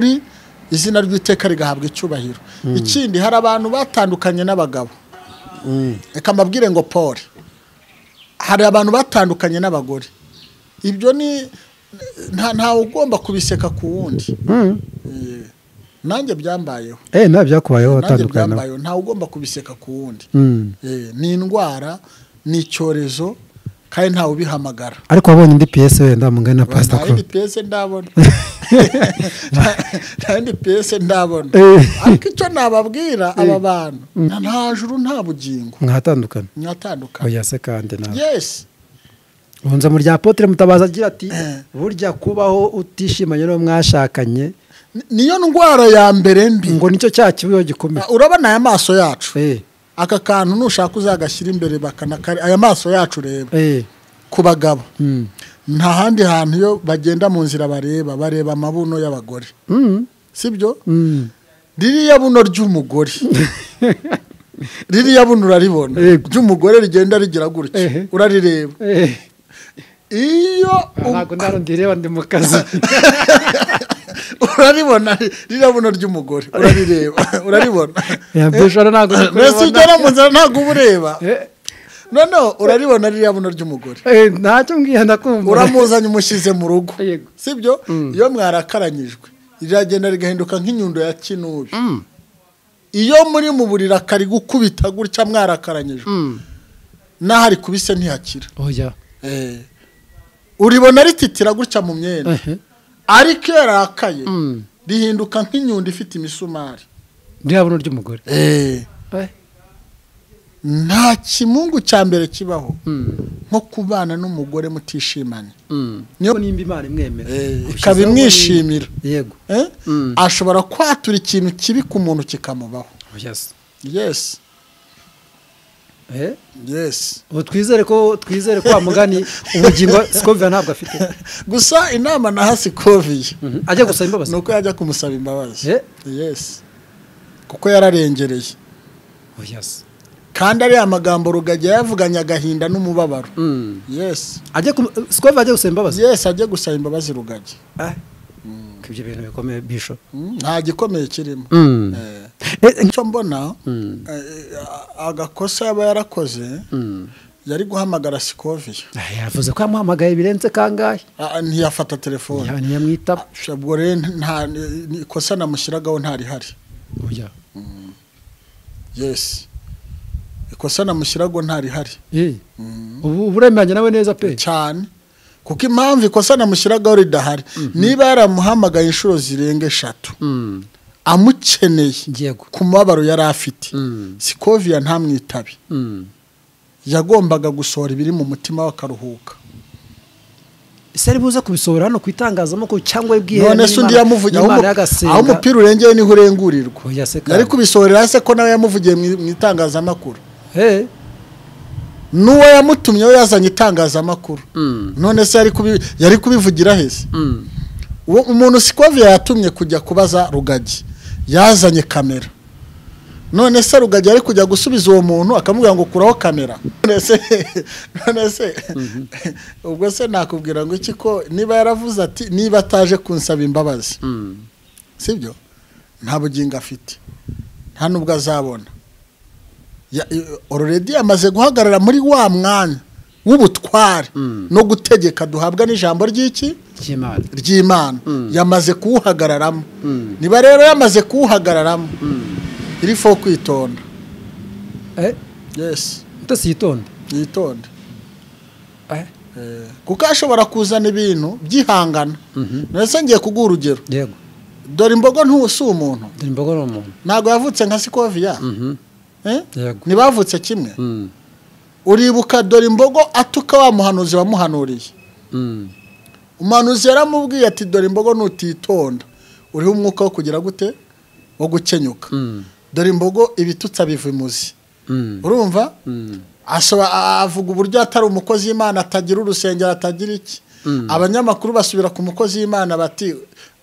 ukuri izina ry'iteka rigahabwa icyubahiro ikindi hari abantu batandukanye n'abagabo reka mbabwire ngo paul hari abantu batandukanye n'abagore ibyo ni nta- ntawe ugomba kubiseka ku wundi Eh, nanjye byambayeho eh nta byakubayeho nanjye watandukana nawe byambayeho ntawe ugomba kubiseka ku wundi Mm. Eh, ni indwara ni icyorezo kandi ntawe ubihamagara ariko wabonye indi piyese wenda mungana na pasita nta ko yindi piyese ndabona Nta- nta yindi piyese ndabona Eh. ariko icyo nababwira aba bantu nta juru nta bugingo mwatandukana mwatandukana oya se kandi nawe yesi bunze mu rya potere mutabaza agira ati Eh. burya kubaho utishimanye n'uwo mwashakanye Ni- niyo ndwara ya mbere mbi ngo nicyo cyaha kibaho gikomeye urabona aya maso yacu Eh, aka kantu nushaka uzagashyira imbere bakanakari aya maso yacu reba eh, ku bagabo mm, nta handi hantu iyo bagenda mu nzira bareba bareba amabuno y'abagore mm, sibyo mm. ririya buno ry'umugore ririya buno uraribona Yego. ry'umugore rigenda rigira gutya Ehe. urarireba Eh, iyo u- ntabwo nta rundi rireba ndi mu kazi uraribona ririya buno ry'umugore urarireba uraribona Ya, mbijoro ntabwo ndi mbese kuribona. ugera mu nzira ntabwo uba ureba Eh, noneho uraribona ririya buno ry'umugore eh, ntacyo mbwiye ndakumva uramuzanye umushyize mu rugo Yego. sibyo iyo mwarakaranyijwe riragenda rigahinduka nk'inyundo ya kinubi iyo muri mu buriri akari gukubita gutya mwarakaranyijwe Mm. n'ahari kubise ntihakira oya Eh. uribona rititira gutya mu myenda Ehe. ariko iyo yarakaye Mm. rihinduka nk'inyundo ifite imisumari ririya buno ry'umugore Eh. Eh, nta kimungu cya mbere kibaho mm, nko kubana n'umugore mutishimanye mm. Niyo- nimba imana imwemera Eh, Gushizeho ikaba ngo ni- imwishimira yego Eh? Mm. ashobora kwatura ikintu kibi ku muntu kikamubaho oya se yesi Eh, yesi ubu twizere ko twizere ko wa mugani ubugingo sikovira ntabwo afite gusa inama naha sikoviye ajya gusaba imbabazi ni uko yajya kumusaba imbabazi Eh? yesi kuko yararengereye oya se kandi ariya amagambo rugagi yayavuganye agahinda n'umubabaro Mm. yesi ajya ku- sikovira ajya gusaba imbabazi yesi ajye gusaba imbabazi rugagi Ah. Ko ibyo bintu bikomeye bisho Mm, nta gikomeye kirimo Eh, Eh, icyo mbona Mm. eh, a- agakosa yaba yarakoze Mm. yari guhamagara sikoviye Ah, yavuze ko yamuhamagaye birenze kangahe Ah, ntiyafata telefone ntiyamwitaba ubwo rero nta ni- ikosa namushyiragaho ntarihari oya yesi ikosa namushyiragaho ntarihari Eh, ubu uburemeranya nawe neza pe cyane kuko impamvu ikosa namushyiragaho ridahari niba yaramuhamagaye inshuro zirenga eshatu Mm. amukeneye yego ku mubabaro yari afite Mm. sikoviya ntamwitabe Mm. yagombaga gusohora ibiri mu mutima we akaruhuka ese ari buze kubisohora hano ku itangazamakuru cyangwa ibwihe none se undi yamuvugiye aho umu- aho umupira urengeye niho urengurirwa Oya se kandi. yari kubisohorera hasi ko nawe yamuvugiye mu mu itangazamakuru Eh, n'uwo yamutumye we yazanye itangazamakuru mm, none se yari kubi- yari kubivugira heza mm. uwo umuntu sikoviya yatumye kujya kubaza rugagi yazanye kamera none se rugagi ari kujya gusubiza uwo muntu akamubwira ngo kuraho kamera none se none se ubwo se nakubwira ngo iki ko niba yaravuze ati niba ataje kunsaba imbabazi Mm. sibyo nta bugingo afite nta n'ubwo azabona Ya- i- already yamaze guhagarara muri wa mwanya w'ubutware Mm. no gutegeka duhabwa n'ijambo ry'iki ry'imana ry'imana Mm. yamaze kuwuhagararamo Mm. niba rero yamaze kuwuhagararamo Mm. iri fo kwitonda Eh, yesi utasi yitonda yitonde Eh, Eh, kuko ashobora kuzana ibintu byihangana mhm. ndetse ngiye kuguha urugero yego dore imbogo ntusi umuntu dore imbogo ni umuntu ntabwo yavutse nka sikoviya Mhm. eh? yego ntibavutse kimwe Mm. uribuka dore imbogo atuka wa muhanuzi wamuhanuriye Mm. umuhanuzi yaramubwiye ati dore imbogo nutitonda uriho umwuka wo kugira gute wo gukenyuka Mm. dore imbogo ibitutsa biva imuzi Mm. urumva Mm. Ashobora- a- avuga uburyo atari umukozi w'imana atagira urusengero atagira iki Mm. abanyamakuru basubira ku mukozi w'imana bati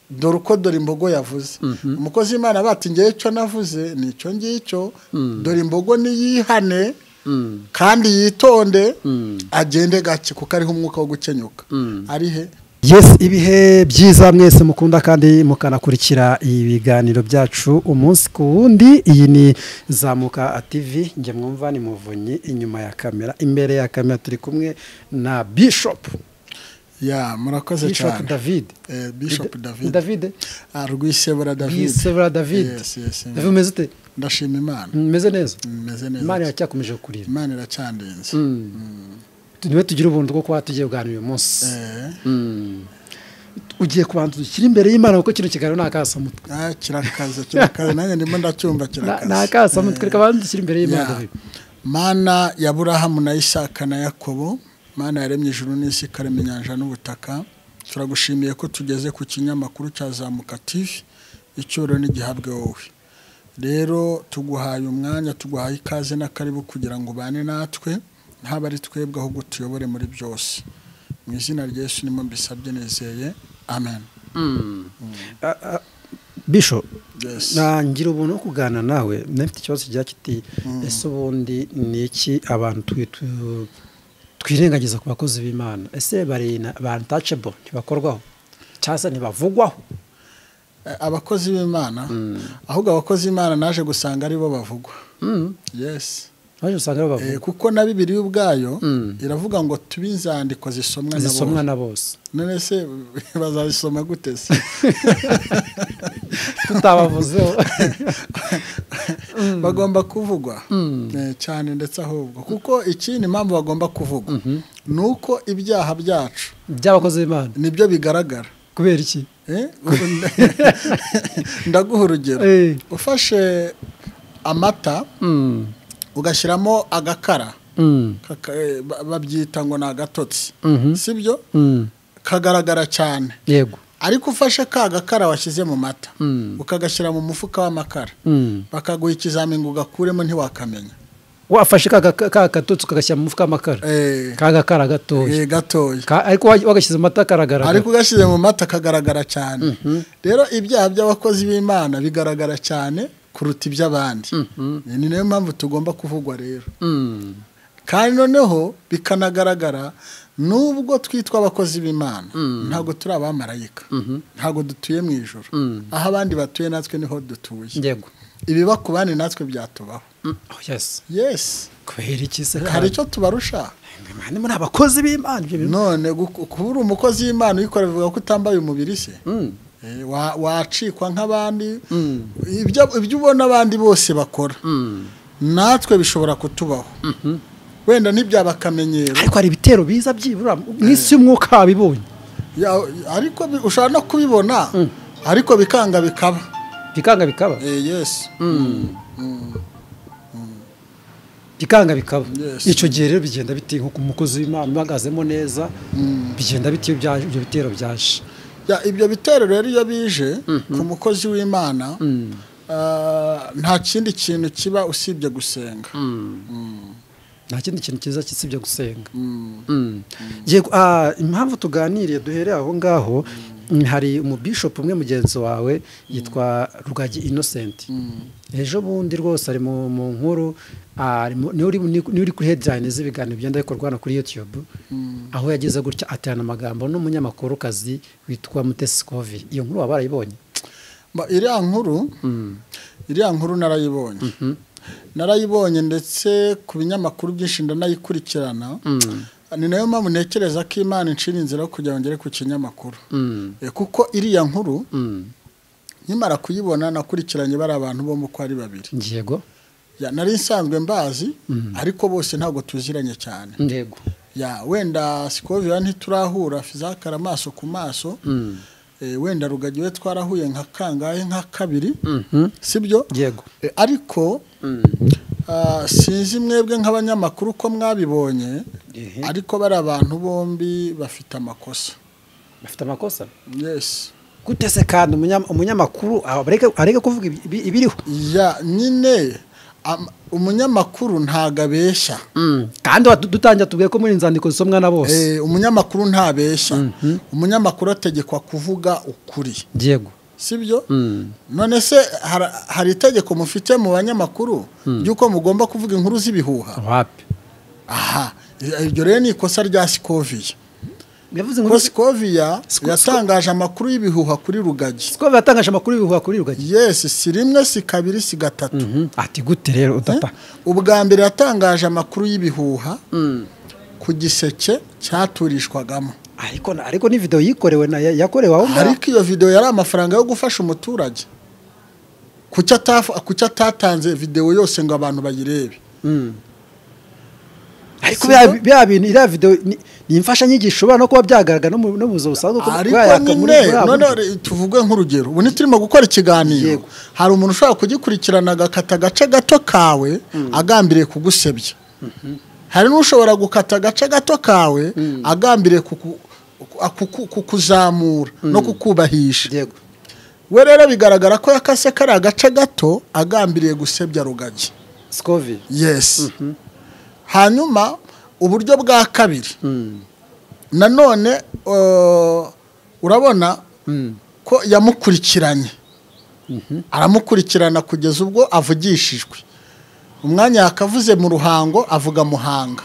dore uko dore imbogo yavuze Mhm. umukozi w'imana bati ngewe icyo navuze ni icyo ngicyo Mm. dore imbogo niyihane Mm. kandi yitonde Mm. agende gake kuko ariho umwuka wo gukenyuka Mm. ari he Yes, ibihe byiza mwese mukunda kandi mukanakurikira ibiganiro byacu umunsi ku wundi iyi ni zamuka TV njye mwumva ni muvunyi inyuma ya kamera imbere ya kamera turi kumwe na Bishop ya murakoze Bishop cyane David Eh, Bishop David David Ah, Rwisebura David Bishop David Yes, yes, yes. David umeze ute ndashima imana umeze neza meze Imana neza iracyakomeje kukurira imana iracyandinze niwe tugira ubuntu bwo kuba tugiye kuganira uyu munsi Eh, Mm. ugiye kubanza ushyire imbere y'imana kuko kino kiganiro ni akasamutwe ah, kirakaze kirakaze nanjye ndimo ndacyumva kirakaze ni akasamutwe reka abanza ushyire imbere y'imana Ya. David. mana ya burahamu na isaka na yakobo mana yaremye ijuru n'isi ikarema inyanja n'ubutaka turagushimiye ko tugeze ku kinyamakuru cya zamuka tv icyoro n'igihabwe wowe rero tuguhaye umwanya tuguhaye ikaze n'akaribu kugira ngo ubane natwe ntaba ari twebwe ahubwo tuyobore muri byose mu izina rya yesu nimo mbisabye nizeye amen Ah, ah, Bishop Yes. nangira ubuntu wo kuganira nawe nafite ikibazo kijya kiti ese ubundi ni iki abantu twi- tu- twirengagiza ku bakozi b'imana ese bari na- ba untouchable ntibakorwaho cyangwa se ntibavugwaho Eh, abakozi b'imana ahubwo abakozi b'imana naje gusanga ari bo bavugwa Mm, yes baje usanga Eh, babavugwa kuko na bibiliya ubwayo Mm. iravuga ngo tube inzandiko zisomwa na zisomwa bose na bose none se bazazisoma gute se tutabavuzeho bagomba kuvugwa Mm. Eh, cyane ndetse ahubwo kuko ikindi impamvu bagomba kuvugwa ni uko ibyaha byacu by'abakozi b'imana nibyo bigaragara kubera iki Eh, ubu nda- ndaguha urugero Eh. ufashe amata Mm, ugashyiramo agakara mm, kaka- eh, ba- babyita ngo ni agatotsi mhm, sibyo mm, kagaragara cyane yego ariko ufashe ka gakara washyize mu mata Mm. ukagashyira mu mufuka w'amakara Mm. bakaguha ikizamini ngo ugakuremo ntiwakamenya wafashe ka ka- ka katotsi ukagashyira mu mufuka w'amakara Eh, kagakara gatoya eh, gatoya Ka- ariko wa- wagashyize mu mata karagaragara ariko ugashyize mu mata kagaragara cyane rero ibyaha by'abakozi b'imana bigaragara cyane kuruta iby'abandi ni nayo mpamvu tugomba kuvugwa rero Mm. kandi noneho bikanagaragara nubwo twitwa abakozi b'imana ntabwo turi abamarayika ntabwo dutuye mu ijoro aho abandi batuye natwe niho dutuye yego ibiba ku bandi natwe byatubaho Mm. Oh, yes yes kubera iki se hari icyo tubarusha kandi muri abakozi b'imana ibyo bintu none guku- kuba uri umukozi w'imana uyikora bivuga ko utambaye umubiri se Mm. Eh, wa- wacikwa nk'abandi Mm. Ibyo- ibyo ubona abandi bose bakora Mm. natwe bishobora kutubaho wenda ntibyaba akamenyero ariko hari ibitero biza byibura mu isi y'umwuka wabibonye Ya- ariko bi- ushobora no kubibona ariko bikanga bikaba bikanga bikaba Eh, yes bikanga bikaba Yes. icyo gihe rero bigenda bite nko ku mukozi w'imana uhagazemo neza bigenda bite iyo byaje- ibyo bitero byaje Ya, ibyo bitero rero iyo bije ku mukozi w'imana ah, nta kindi kintu kiba usibye gusenga nta kindi kintu cyiza kisibye gusenga Mm. Mm. Yego, ah, impamvu tuganiriye duhereye aho ngaho mm, hari umubishopu umwe mugenzi wawe yitwa rugagi innocent ejo bundi rwose ari mu mu nkuru ah, ari mu- niwe uri- niwe uri kuri headline z'ibiganiro bigenda bikorwa hano kuri youtube aho yageze gutya aterana amagambo n'umunyamakorukazi witwa mutesi kovi iyo nkuru waba warayibonye Ma- iriya nkuru iriya nkuru narayibonye narayibonye ndetse ku binyamakuru byinshi ndanayikurikirana ni nayo mpamvu ntekereza ko imana inshira inzira yo kugira ngo ngere ku kinyamakuru Mm. Eh, kuko iriya nkuru Mm. nkimara kuyibona nakurikiranye bari abantu bo mu uko ari babiri yego Ya, nari nsanzwe mbazi ariko bose ntabwo tuziranye cyane ndego ya wenda sikovira ntiturahura fizakara amaso ku maso Mm. Eh, wenda rugagiwe twarahuye nka kangahe nka kabiri Mhm. sibyo yego Eh, ariko ah, sinzi mwebwe nk'abanyamakuru uko mwabibonye Ehe. ariko bari abantu bombi bafite amakosa bafite amakosa yes gute se kandi umunyam- umunyamakuru areke- areke kuvuga ibi- ibi- ibiriho ya nyine am- umunyamakuru ntago abeshya kandi wa- dutangira tubwiye ko muri inzandiko zisomwa na bose Eh, umunyamakuru ntabeshya umunyamakuru ategekwa kuvuga ukuri yego sibyo Mm. none se hara- hari itegeko mufite mu banyamakuru ry'uko mugomba kuvuga inkuru z'ibihuha wapi aha iryo rero ni ikosa rya sikoviye yavuze ngo kosikoviya yatangaje amakuru y'ibihuha kuri rugagi sikobe yatangaje amakuru y'ibihuha kuri rugagi yesi si rimwe si kabiri si gatatu Mhm. ati gute rero udapfa ubwa mbere yatangaje amakuru y'ibihuha ku giseke cyaturishwagamo ariko na- ariko ni video yikorewe na ya- yakorewe aho ngaho ariko iyo videwo yari amafaranga yo gufasha umuturage kuki atafu- kuki atatanze videwo yose ngo abantu bayirebe Mm. ariko Sibyo? bya- bya bintu iriya video ni ni imfashanyigisho ushobora no kuba byagaragara no mu no mu buzima busanzwe kuko ariko bayaka muri nyine buriya none buryo. re- tuvuge nk'urugero ubu ntiturimo gukora ikiganiro Yego. hari umuntu ushobora kugikurikirana agakata agace gato kawe agambiriye kugusebya hari n'ushobora gukata agace gato kawe agambiriye kuku- ku- kuku- kukuzamura no kukubahisha yego we rero bigaragara ko yakase kari agace gato agambiriye gusebya rugagi sikovi yesi hanyuma uburyo bwa kabiri Mm. nanone eh, urabona Mm. ko yamukurikiranye aramukurikirana kugeza ubwo avugishijwe umwanya yakavuze mu ruhango avuga muhanga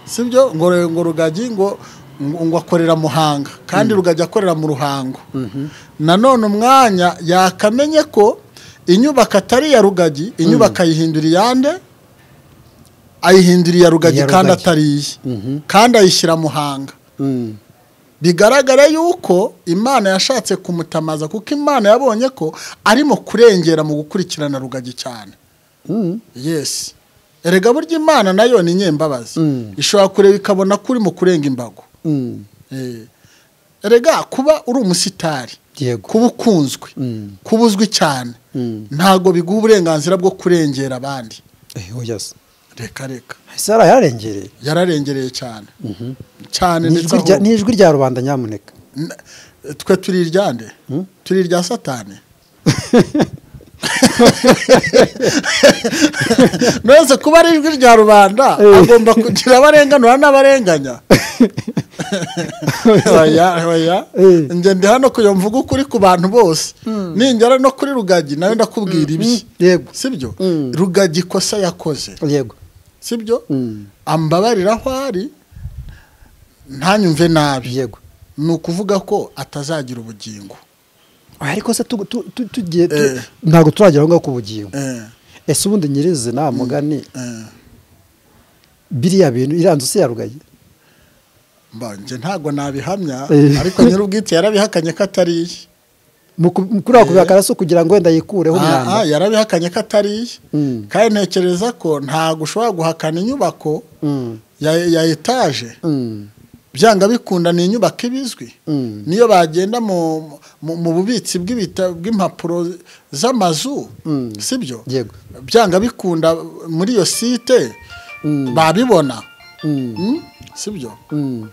sibyo ngo re- ngo rugagi ngo ngo ngo akorera muhanga kandi rugagi akorera mu ruhango nanone umwanya yakamenye ko inyubako atari iya rugagi inyubako ayihindura iyande ayihindura iya rugagi Iya kandi Rugagi. atari iye Mhm. kandi ayishyira muhanga Mm. bigaragara yuko imana yashatse kumutamaza kuko imana yabonye ko arimo kurengera mu gukurikirana rugagi cyane Mm. yesi erega burya imana nayo ni nyembabazi Mm. ishobora kureba ikabona ko urimo kurenga imbago Mm. Eh, erega kuba uri umusitari yego kuba ukunzwe Mm. kuba uzwi cyane Mm. ntabwo biguha uburenganzira bwo kurengera abandi Eh, oya se reka reka ese yararengereye yararengereye cyane cyane Ni ndetse ijwi rya- aho- ni ijwi rya rubanda nyamuneka N- twe turi iryande turi irya satani nose kuba ari ijwi rya rubanda agomba kugira abarenganura n'abarenganya oya oya Eh. njye ndi hano kuyo mvuga ukuri ku bantu bose ningera no kuri rugagi nawe ndakubwira ibi yego sibyo Mm. rugagi ikosa yakoze yego sibyo Mm. ambabarira aho ari ntanyumve nabi yego ni ukuvuga ko atazagira ubugingo ariko se tu- tu- tu- tugiye tu- Eh. ntabwo turagera aho ngaho ku bugingo Eh, ese ubundi nyirizina mugani eh, biriya bintu iriya nzu se yarugaye mba nje ntabwo nabihamya Eh. ariko nyir'ubwite yarabihakanye ko atari iye Mu ku- mu kuri ako kubihakana se kugira ngo wenda yikureho Ah, ah, umwanda yarabihakanye ko atari iye Mm. kandi ntekereza ko ntabwo ushobora guhakana inyubako Mm, ya, ya etaje mm, byanga bikunda ni inyubako ibizwi mm, niyo bagenda mu, mu, mu bubitsi bw'ibita- bw'impapuro z'amazu Mm. sibyo yego byanga bikunda muri iyo site Mm. babibona Mm, Mm, sibyo mm,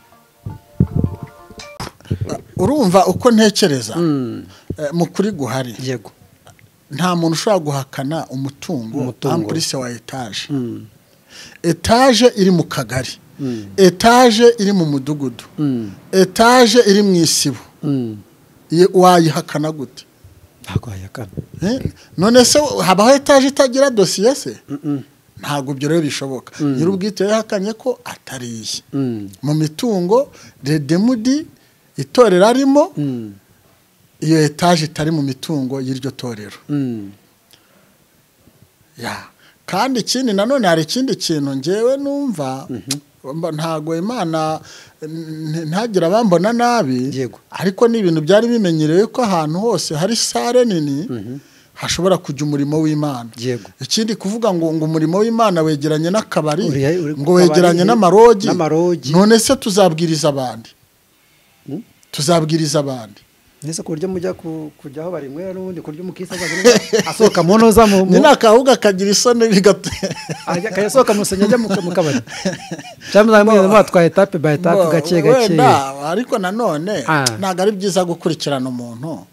urumva uko ntekereza mm, eh, mu kuri guhari yego nta muntu ushobora guhakana umutungo Umutungo. ampulise wa etaje Mm, etaje iri mu kagari mm, etaje iri mu mudugudu mm, etaje iri mu isibo mm. Ye- wayihakana gute ntabwo wayakana Eh, none se habaho etaje itagira dosiye se Mm, ntabwo ibyo rero bishoboka nyir'ubwite yahakanye ko atari iye mm, mu mitungo redemudi itorero arimo mm, iyo etaje itari mu mitungo y'iryo torero mm, ya kandi ikindi nanone hari ikindi kintu ngewe numva mba- ntago imana n- ntagira abambona nabi Yego. ariko ni ibintu byari bimenyerewe ko ahantu hose hari sare nini hashobora kujya umurimo w'imana yego ikindi kuvuga ngo ngo umurimo w'imana wegeranye n'akabari Uri- uri ku ngo kabari, wegeranye n'amarogi n'amarogi. none se tuzabwiriza abandi Mm. tuzabwiriza abandi nese ku buryo mujya ku- kujya aho barinywera n'ubundi ku buryo umukirisitu azajya asohoka mu ntoza mu mu- ni n'akabuga kagira isoni bigatera ajya akajya asohoka mu rusengero ajya mu mu kabari cyangwa muzaba mugenda mwatwaye etape bayi etape gake gake wenda ariko nanone Ah. ntabwo ari byiza gukurikirana umuntu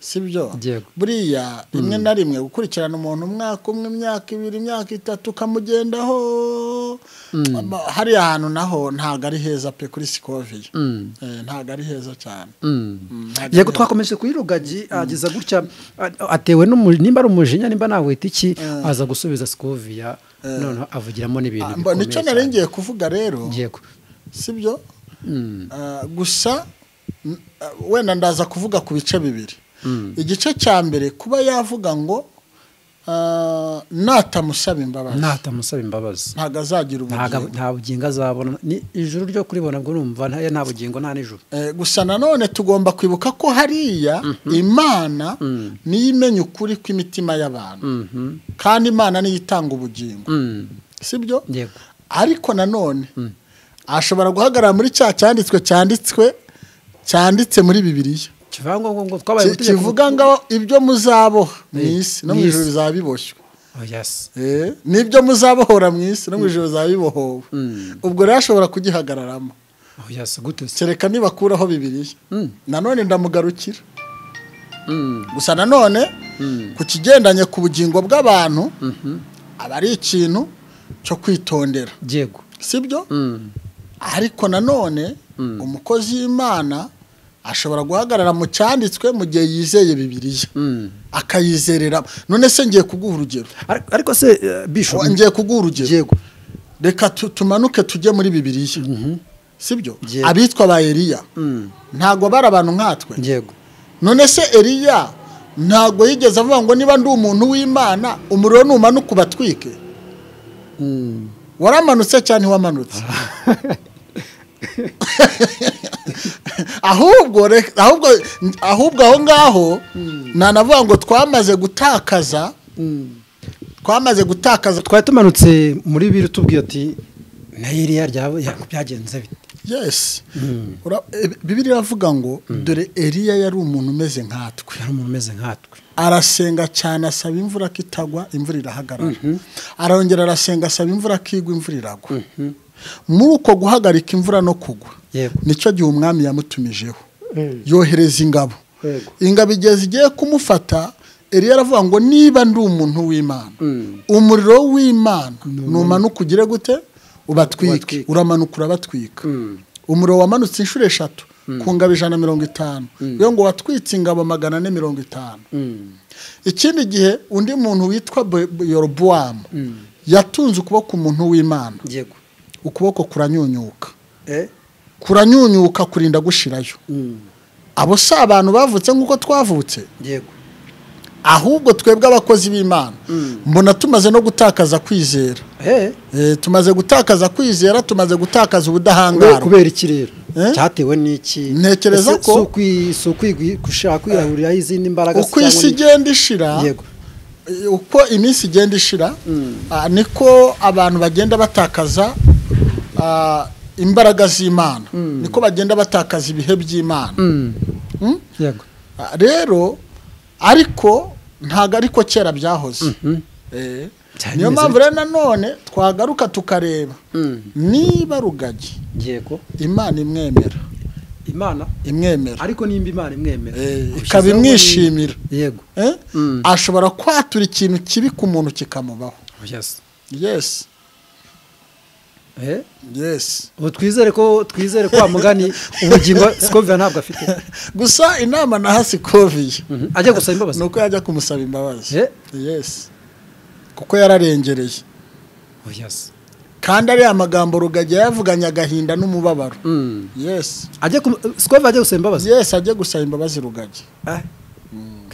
sibyo Yego. buriya rimwe na rimwe gukurikirana umuntu umwaka umwe imyaka ibiri imyaka itatu ukamugendaho Ama- hariya hantu naho ntabwo ari heza pe kuri sikoviye Mm. Eh, ntabwo ari heza cyane Mm. Mm, ntabwo ari yego heza. twakomeje kuri rugagi ageza gutya a- atewe n'umu- nimba ari umujinya nimba nawita iki aza gusubiza sikoviya noneho avugiramo n'ibintu Ah, mba- bikomeye nicyo cyane. nari ngiye kuvuga rero yego sibyo Ah, gusa mm, ah, wenda ndaza kuvuga ku bice bibiri igice cya mbere kuba yavuga ngo ah, natamusaba imbabazi natamusaba imbabazi ntabwo azagira ntago- ubugingo nta bugingo azabona ni ijuru ryo kuribona bwo numva nta nta bugingo nta nijoro Eh, gusa nanone tugomba kwibuka ko hariya imana niyo imenya ukuri kw'imitima y'abantu kandi imana niyo itanga ubugingo Mm, sibyo yego ariko nanone ashobora guhagarara muri cya cyanditswe cyanditswe cyanditse muri bibiliya kivangwa ngo ngo twabaye Ki- ubutegetsi- kivuga ngo ibyo muzaboha mu Eh, isi no mu mu ijoro isi. bizabiboshywe Oh, yes. Eh, n'ibyo muzabohora mu isi no mu ijoro bizabibohowe ubwo rero ashobora kugihagararamo Oh, yes, gute se kereka nibakuraho bibiliya Mm. nanone ndamugarukira Mm, gusa nanone ku kigendanye ku bugingo bw'abantu aba ari ikintu cyo kwitondera yego sibyo Mm, ariko nanone umukozi w'imana ashobora guhagarara mu cyanditswe mu gihe yizeye bibiliya mm. akayizerera none se ngiye kuguha urugero Ar- ariko se eh, bishop ngiye kuguha urugero yego reka tu- tumanuke tujye muri bibiliya sibyo Yego. abitwa ba eriya ntabwo bari abantu nkatwe yego none se eriya ntabwo yigeze avuga ngo niba ndi umuntu w'imana umuriro numanuka ubatwike Mm. waramanutse cyane wamanutse ahubwo re- ahubwo ahubwo aho ngaho nanavuga ngo twamaze gutakaza twamaze gutakaza twari tumanutse muri biri tubwiye ati na Eliya ryaba ya- byagenze bite yes Ura- e, bibiri iravuga ngo dore eliya yari umuntu umeze nkatwe yari umuntu umeze nkatwe arasenga cyane asaba imvura ko itagwa imvura irahagarara arongera arasenga asaba imvura ko igwa imvura iragwa muri uko guhagarika imvura no kugwa Yego. nicyo gihe umwami yamutumijeho yohereza ingabo Yego. ingabo igeze igiye kumufata eriya aravuga ngo niba ndi umuntu w'imana umuriro w'imana numanuka ugire gute ubatwike Ubatwike. uramanuka urabatwika umuriro wamanutse inshuro eshatu ku ngabo ijana na mirongo itanu yo ngo watwitse ingabo magana ane mirongo itanu ikindi gihe undi muntu witwa Bo- Bo- yorobowamu yatunze ukuboko umuntu w'imana yego ukuboko kuranyunyuka eh kuranyunyuka kurinda gushirayo Mm. abo si abantu bavutse nk'uko twavutse yego ahubwo twebwe abakozi b'imana mbona tumaze no gutakaza kwizera eh Eh, tumaze gutakaza kwizera tumaze gutakaza Kubera- ubudahangarwa kubera iki rero Eh? cyatewe n'iki Ntekereza Ese ko- si ukwi- si ukwi- gushaka kwirahuriraho izindi mbaraga se uko cyangwa isi ni- igenda ishira yego eh, uko iminsi igenda ishira ah, niko abantu bagenda batakaza ah, imbaraga z'imana niko bagenda batakaza ibihe by'imana Mm? yego Ah, rero ariko ntabwo ariko kera byahoze Eh, Cyari niyo bimeze mpamvu rero nanone twagaruka tukareba niba rugagi yego imana imwemera imana imwemera ariko nimba imana imwemera Eh, ushyizeho ikaba muri- imwishimira. yego Eh? ashobora kwatura ikintu kibi ku muntu kikamubaho yes yes eh yes ubu twizere ko twizere ko wamugani ubugingo sikovia ntabwo afite gusa inama naha sikoviye Mhm. ajya gusaba ni imbabazi uko yajya kumusaba imbabazi Eh? yes kuko yararengereye oh yes kandi ariya magambo rugagi yayavuganye agahinda n'umubabaro Mm. yes ajya ku- sikovia ajya gusaba imbabazi yes ajye gusaba imbabazi rugagi Ah.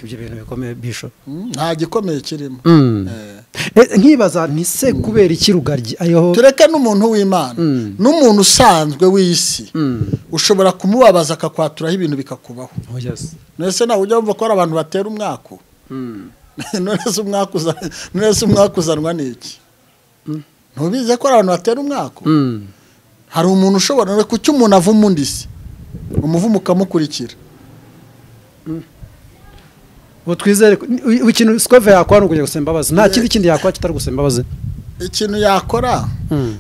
Ko ibyo bintu bikomeye bishop Mm, nta gikomeye kirimo Mm. Eh. Eh, nkibaza ni se kubera iki rugaryi ayo tureke n'umuntu w'imana n'umuntu usanzwe w'isi ushobora kumubabaza akakwaturaho ibintu bikakubaho oh yes nese nawe ujya wumva ko hari abantu batera umwaku none se umwaku uza- none se umwaku uzanwa n'iki ntubize ko hari abantu batera umwaku Mm. hari umuntu ushobora reka kuki umuntu avuma undi se umuvumo ukamukurikira ubu twizere ko- ni- ubu ikintu sikove yakora ni ukujya gusaba imbabazi nta kindi kindi yakora kitari gusaba imbabazi ikintu yakora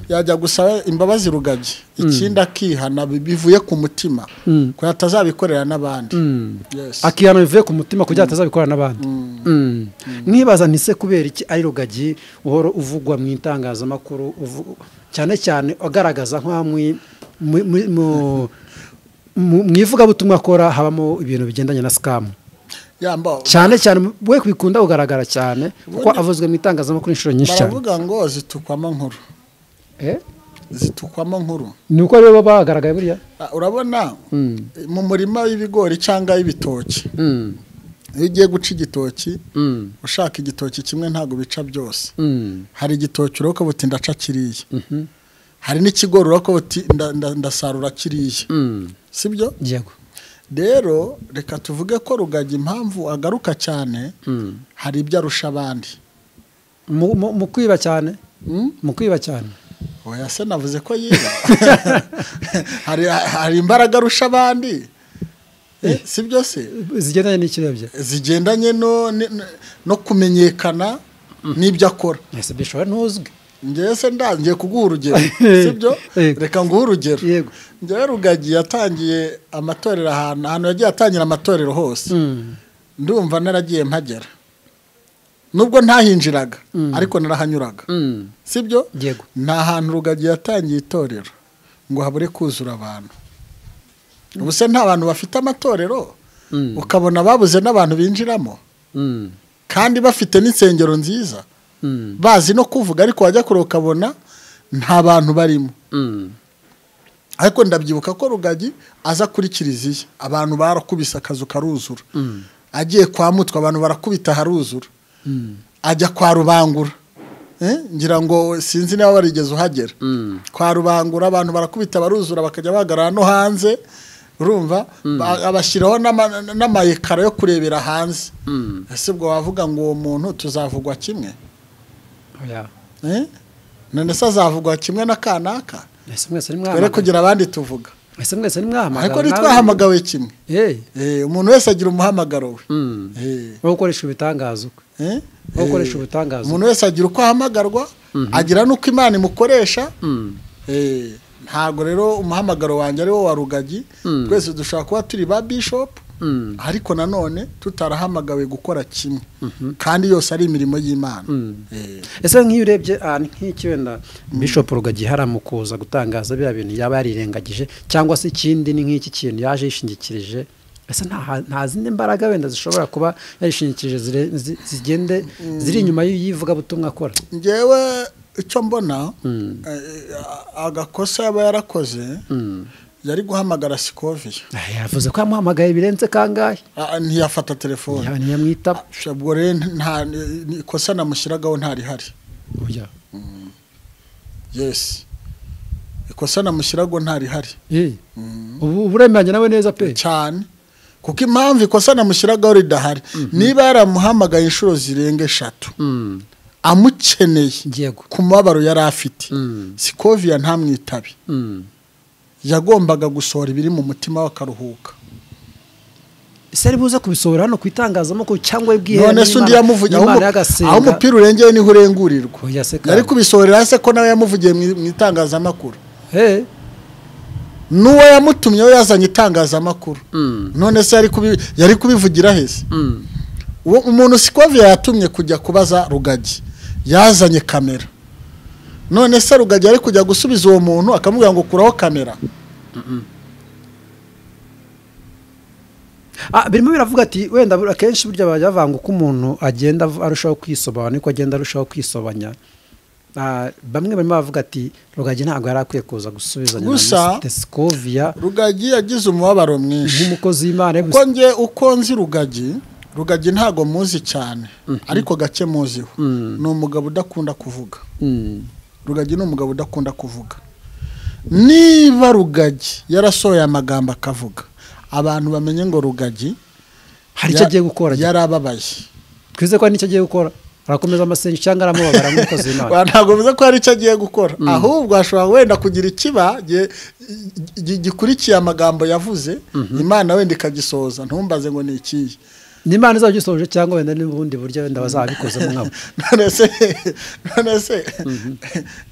yajya gusaba imbabazi rugagi ikindi akihana bi- bivuye ku mutima Mm. ko atazabikorera n'abandi Mm. Yes. akihano bivuye ku mutima kugira atazabikora n'abandi Mm. nkibaza nti se kubera iki ari rugagi uhora uvugwa mu itangazamakuru uvu- cyane cyane agaragaza nka mwi- mu- mu- mu- mu- mu ivugabutumwa akora habamo ibintu bigendanye na sikamu Yamba- cyane cyane we bikunda kugaragara cyane kuko avuzwe mu itangazamakuru inshuro nyinshi cyane baravuga ngo zitukwamo nkuru Eh? zitukwamo nkuru ni uko rero baba bagaragaye buriya Ah, urabona Mm. mu murima w'ibigori cyangwa w'ibitoki Mm. iyo ugiye guca igitoki Mm. ushaka igitoki kimwe ntabwo bica byose Mm. hari igitoki urabona buti ndaca kiriya hari n'ikigori urabona buti nda- nda- ndasarura kiriya Mm. sibyo yego rero reka tuvuge ko rugagi impamvu agaruka cyane Mm. hari ibyo arusha abandi mu mu- mu kwiba cyane Mm? mu kwiba cyane oya se navuze ko yiba hari hari imbaraga arusha abandi Eh, sibyo se zigendanye n'ikirabyo zigendanye no ni- no kumenyekana n'ibyo akora ese bishobora ntuzwi ngewe se nda ngiye kuguha urugero sibyo Yego. reka nguhe urugero Yego. ngewe rugagi yatangiye amatorero ahantu ahantu yagiye atangira amatorero hose Mm. ndumva naragiye mpagera nubwo ntahinjiraga ariko narahanyuraga Mm. sibyo Yego. ni ahantu rugagi yatangiye itorero ngo habure kuzura abantu ubu se nta bantu bafite amatorero Mm. ukabona babuze n'abantu binjiramo Mm. kandi bafite n'insengero nziza Mm. bazi no kuvuga ariko wajya kure ukabona nta bantu barimo Mm. ariko ndabyibuka ko rugagi aza kuri kiliziya abantu barakubise akazu karuzura Mm. agiye kwa mutwe abantu barakubita haruzura Mm. ajya kwa rubangura Eh, ngira ngo sinzi niba warigeze uhagera Mm. kwa rubangura abantu barakubita baruzura bakajya bahagarara no hanze urumva Ba- abashyiraho n'ama- n'amayekara yo kurebera hanze Mm. ese ubwo wavuga ngo uwo muntu tuzavugwa kimwe oya Eh? none se azavugwa kimwe na kanaka ese mwese dore nimwahamagara kugira abandi tuvuga ese mwese nimwahamagara ariko ntitwahamagawe kimwe eh Eh, umuntu wese agira umuhamagaro we mm Eh, wowe ukoresha ibitangaza ukwe eh, wowe ukoresha eh. ibitangaza umuntu wese agira uko ahamagarwa agira n'uko imana imukoresha mm Eh, ntabwo rero umuhamagaro wanjye ari wo wa rugagi Mm. twese dushobora kuba turi ba bishopu mm ariko nanone tutarahamagawe gukora kimwe kandi yose ari imirimo y'imana Mm. Eh, ese nk'iyo urebye ahantu nk'iki wenda bishop rugagi hari mu kuza gutangaza biriya bintu yaba yarirengagije cyangwa se ikindi ni nk'iki kintu yaje yishingikirije ese nta ha- nta zindi mbaraga wenda zishobora kuba yarishingikirije zire- zi- zigende ziri inyuma y'ivugabutumwa akora ngewe icyo mbona Mm. eh, a- agakosa yaba yarakoze Mm. yari guhamagara sikoviya Ah, yavuze ko yamuhamagaye birenze kangahe Ah, ntiyafata telefone ntiyamwitaba ubwo rero nta ni- ikosa namushyiragaho ntarihari oya yesi ikosa namushyiragaho ntarihari Eh, ubu uburemeranya nawe neza pe cyane kuko impamvu ikosa namushyiragaho ridahari niba yaramuhamagaye inshuro zirenga eshatu Mm, amukeneye yego ku mubabaro yari afite Mm, sikoviya ntamwitabe mm. yagombaga gusohora ibiri mu mutima we akaruhuka ese ari buze kubisohora hano ku itangazamakuru cyangwa ibwihe none se undi yamuvugiye aho umu- aho umupira urengeye niho urengurirwa Oya se yari kandi. kubisohorera hasi ko nawe yamuvugiye mu mu itangazamakuru Eh, n'uwo yamutumye we yazanye itangazamakuru mm, none se yari kubi- yari kubivugira hese mm, uwo umuntu sikoviya yatumye kujya kubaza rugagi yazanye kamera none se rugagi ari kujya gusubiza uwo muntu akamubwira ngo kuraho kamera Ah, birimo biravuga ati wenda buri- akenshi burya bajya bavanga uko umuntu agenda av- arushaho kwisobanya niko agenda arushaho kwisobanya Ah, bamwe barimo bavuga ati rugagi ntabwo yari akwiye kuza gusubizanya na Gusa- Mr. Scovia rugagi yagize umubabaro mwinshi nk'umukozi w'imana kuko nge uko nzi rugagi rugagi ntabwo muzi cyane ariko gake muziho Mm. ni umugabo udakunda kuvuga Mm, rugagi ni umugabo udakunda kuvuga niba rugagi yarasohoye amagambo akavuga abantu bamenye ngo rugagi hari icyo ya- agiye gukora yarababaye twize ko hari n'icyo agiye gukora arakomeza amasenga cyangwa aramubabara nk'umukozi w'imana Wa- ntabwo bivuze ko hari icyo agiye gukora ahubwo hashobora wenda kugira ikiba gi- gi- gikurikiye amagambo yavuze imana wenda ikagisohoza ntumbaze ngo ni ikihe n'imana izaba igisohoje cyangwa wenda n'ubundi buryo wenda bazabikozemo nkabo none se none se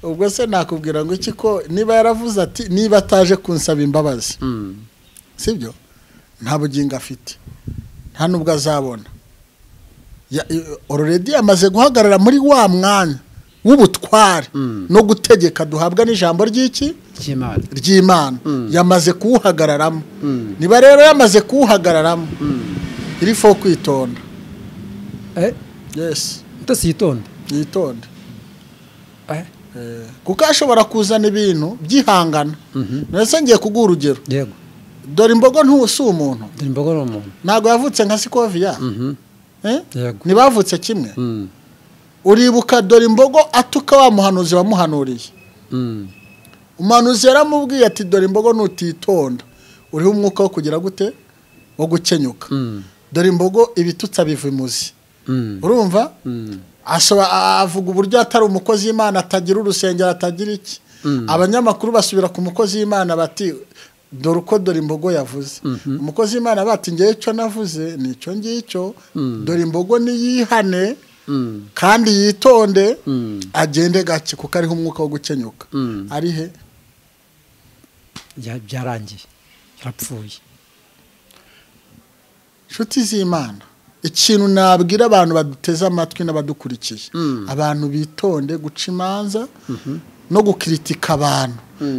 ubwo se nakubwira ngo iki ko niba yaravuze ati niba ataje kunsaba imbabazi sibyo nta bugingo afite nta n'ubwo azabona ororedi yamaze guhagarara muri wa mwanya w'ubutware Mm. no gutegeka duhabwa n'ijambo ry'iki ry'imana ry'imana Mm. yamaze kuwuhagararamo Mm. niba rero yamaze kuwuhagararamo iri fo kwitonda eh yesi utasi yitonde yitonde eh kuko ashobora kuzana ibintu byihangana ndetse ngiye kuguha urugero yego dore imbogo ntusi umuntu dore imbogo ni umuntu ntabwo yavutse nka sikoviya Mhm. eh? yego ntibavutse kimwe Mm. uribuka dore imbogo atuka wa muhanuzi wamuhanuriye Mm. umuhanuzi yaramubwiye ati dore imbogo nutitonda uriho umwuka wo kugira gute wo gukenyuka Mm. dore imbogo ibitutsi abiva imuzi Mm. urumva Mm. Ashobora- a- avuga uburyo atari umukozi w'imana atagira urusengero atagira iki abanyamakuru basubira ku mukozi w'imana bati dore uko dore imbogo yavuze umukozi w'imana bati ngewe icyo navuze ni icyo ngicyo dore imbogo niyihane Mm. kandi yitonde Mm. agende gake kuko ariho umwuka wo gukenyuka Mm. ari he Ya- byarangiye yarapfuye inshuti z'imana ikintu nabwira abantu baduteze amatwi n'abadukurikiye Mm. abantu bitonde guca imanza no gukiritika abantu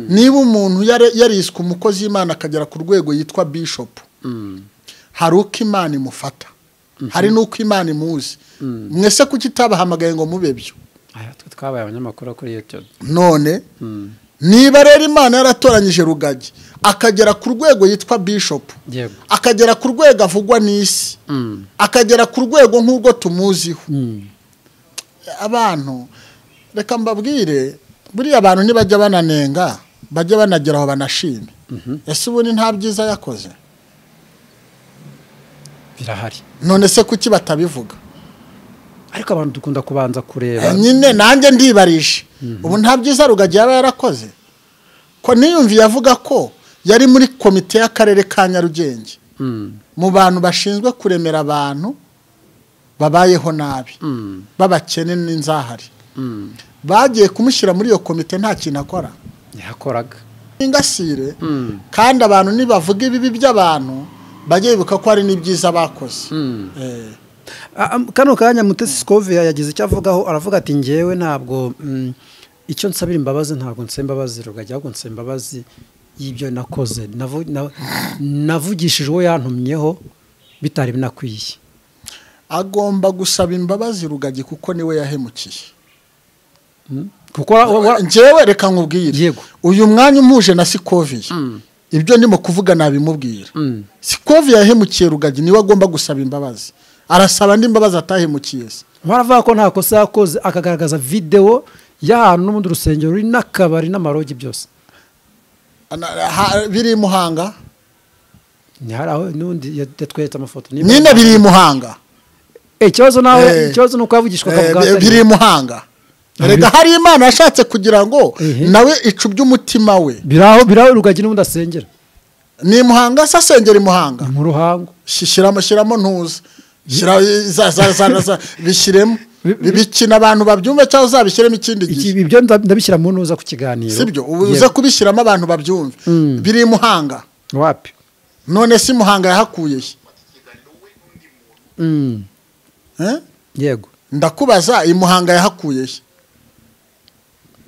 niba umuntu yare- yariswe umukozi w'imana akagera ku rwego yitwa bishopu Mm. hari uko imana imufata hari n'uko imana imuzi mwese kuki itabahamagaye ngo mube byo aya twe twabaye abanyamakuru kuri youtube none Mm. niba rero imana yaratoranyije rugagi akagera ku rwego yitwa bishopu yego akagera ku rwego avugwa n'isi Mm. akagera ku rwego nk'urwo tumuziho Mm. abantu reka mbabwire buriya abantu ntibajya bananenga bajya banagera aho banashime ese ubundi nta byiza yakoze birahari none se kuki batabivuga ariko abantu dukunda kubanza kureba nyine nanjye ndibarije ubu nta byiza rugagi yaba yarakoze ko niyumviye avuga ko yari muri komite y'akarere ka nyarugenge Mm. mu bantu bashinzwe kuremera abantu babayeho nabi Mm. b'abakene n'inzahari Mm. bagiye kumushyira muri iyo komite nta kintu akora yakoraga ingasire Mm. kandi abantu nibavuga ibibi by'abantu bajye bibuka ko hari n'ibyiza bakoze Mm. Eh, Ah, am- kano kanya mutesi sikoviya yagize icyo avugaho aravuga ati ngewe ntabwo mm, icyo nsabira imbabazi ntabwo nsaba imbabazi rugajya ahubwo nsaba imbabazi y'ibyo nakoze Navu- na- navugishije uwo yantumyeho bitari binakwiye agomba gusaba imbabazi rugagi kuko niwe yahemukiye Mm? kuko wa- wa- wa- njyewe reka nkubwire Yego. uyu mwanya umuje na sikoviya Mm. ibyo ndimo kuvuga nabimubwira Mm. sikoviya yahemukiye rugagi niwe agomba gusaba imbabazi arasaba andi mbabazi atahemukiye se baravuga ko nta kosa yakoze akagaragaza videwo y'ahantu n'ubundi urusengero ruri n'akabari n'amarogi byose Ana- ha- biri i muhanga ni hari aho n'undi yatweretse amafoto niba- nyine biri i muhanga Eh, ikibazo nawe Eh. ikibazo ni uko yavugishwa Eh, akavuga bi- atari- biri i muhanga rega hari imana yashatse kugira ngo Ehe. nawe icubye umutima we biraho biraho rugagi n'ubundi asengera ni i muhanga se asengera i muhanga ni mu ruhango Shi- shyiramo shyiramo ntuza Shyira- za- za- za- za- bishyiremo Bi- bi- bikina abantu babyumve cyangwa uzabishyiremo ikindi Iki- gihe ibyo nda- ndabishyira mu ntuza ku kiganiro sibyo ubu Yego. uza kubishyiramo abantu babyumve Mm. biri i muhanga wapi none si muhanga yahakuye he? Mm. Eh? yego ndakubaza i muhanga yahakuye he?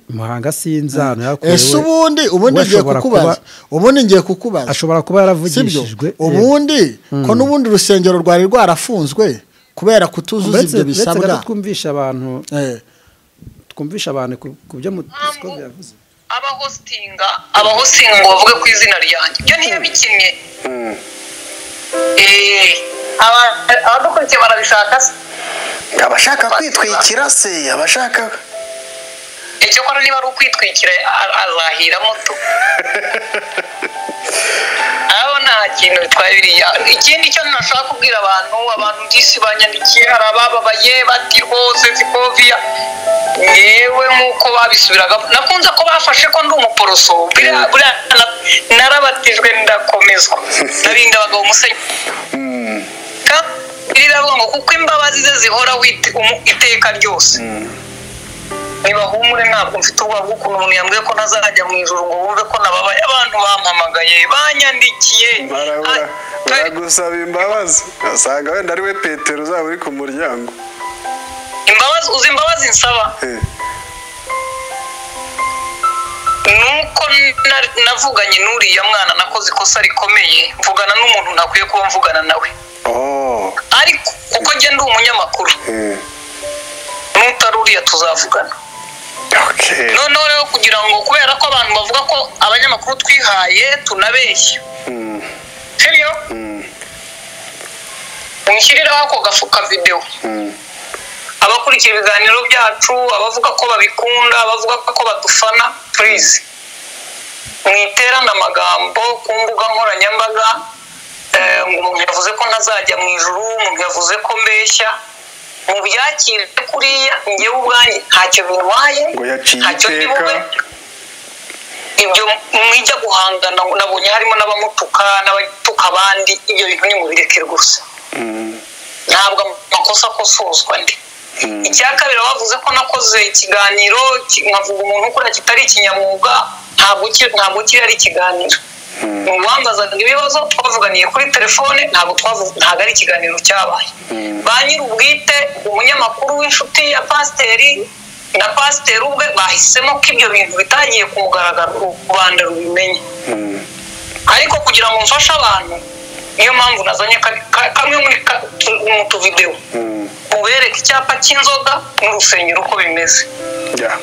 muhanga sinzi ahantu yakorewe ese ubundi ubundi we ngiye ashobora kukubaza ubundi ngiye kukubaza ashobora kuba sibyo yaravugishijwe yego. ubundi ko n'ubundi urusengero rwari rwarafunzwe kubera kutuzuza Uretse- ibyo uretse gato bisabwa twumvisha abantu Eh, twumvisha abantu ku ku byo mutiko byavuze abahositinga abahositinga ngo bavuge ku izina ryanjye ibyo ntiyabikinnye Eh, aba- abadukurikiye barabishaka se abashaka kwitwikira se abashaka icyakora niba ari ukwitwikira a- azahiramo tu aho nta kintu bitwaye biriya ikindi cyo nashaka kubwira abantu abantu byinshi banyandikiye hari abababaye bati rwose sikoviya yewe nk'uko babisubiraga nakunze ko bafashe ko ndi umuporoso buriya- buriya na- narabatijwe ndakomezwa narinda abagabo umusenyi rirarongo kuko imbabazi ze zihoraho ite- umu- iteka ryose nibahumure ntabwo mfite ubwoba bw'ukuntu umuntu yambwiye ko ntazajya mu ijoro ngo wumve ko nababaye abantu bampamagaye banyandikiye barabura Ah, baragusaba imbabazi usanga wenda ari we petero uzaba uri ku muryango imbabazi uzi imbabazi nsaba Eh, nuko na- navuganye n'uriya mwana nakoze ikosa rikomeye mvugana n'umuntu ntakwiye kuba mvugana nawe oh ariko kuko njye ndi umunyamakuru eh, n'utari uriya tuzavugana Okay. noneho rero kugira ngo kubera ko abantu bavuga ko abanyamakuru twihaye tunabeshya Mm, sibyo mm, mushyiriraho ako gafuka videwo mm. abakurikira ibiganiro byacu abavuga ko babikunda abavuga ko badufana purize mwiterane amagambo ku mbuga nkoranyambaga eh, ngo umuntu yavuze ko ntazajya mu ijuru umuntu yavuze ko mbeshya mu byakire kuriya njyewe ubwanjye ntacyo bintwaye Ngo yaciye ntacyo ndi bube iteka. ibyo mwijya guhangana ngo nabonye harimo n'abamutuka n'abatuka abandi ibyo bintu ni mubireke gusa Mm, ntabwo amakosa akosozwa ndi mm, icya kabiri bavuze ko nakoze ikiganiro ki- nkavuga umuntu ukora kitari ikinyamwuga ntabwo ki- ntabwo kiri ari ikiganiro mm, uwambazaga ibibazo twavuganiye kuri telefone ntabwo twavu- ntabwo ari ikiganiro cyabaye Mm. ba nyir'ubwite umunyamakuru w'inshuti ya pasiteri na pasiteri ubwe bahisemo ko ibyo bintu bitagiye ku mugaragaro rubanda rubimenye mm. ariko kugira ngo mfashe abantu niyo mpamvu nazanye ka- ka- kamwe muri ka- tu- mu tuvidewo Mm, ubereka icyapa cy'inzoga n'urusengero uko bimeze yeah.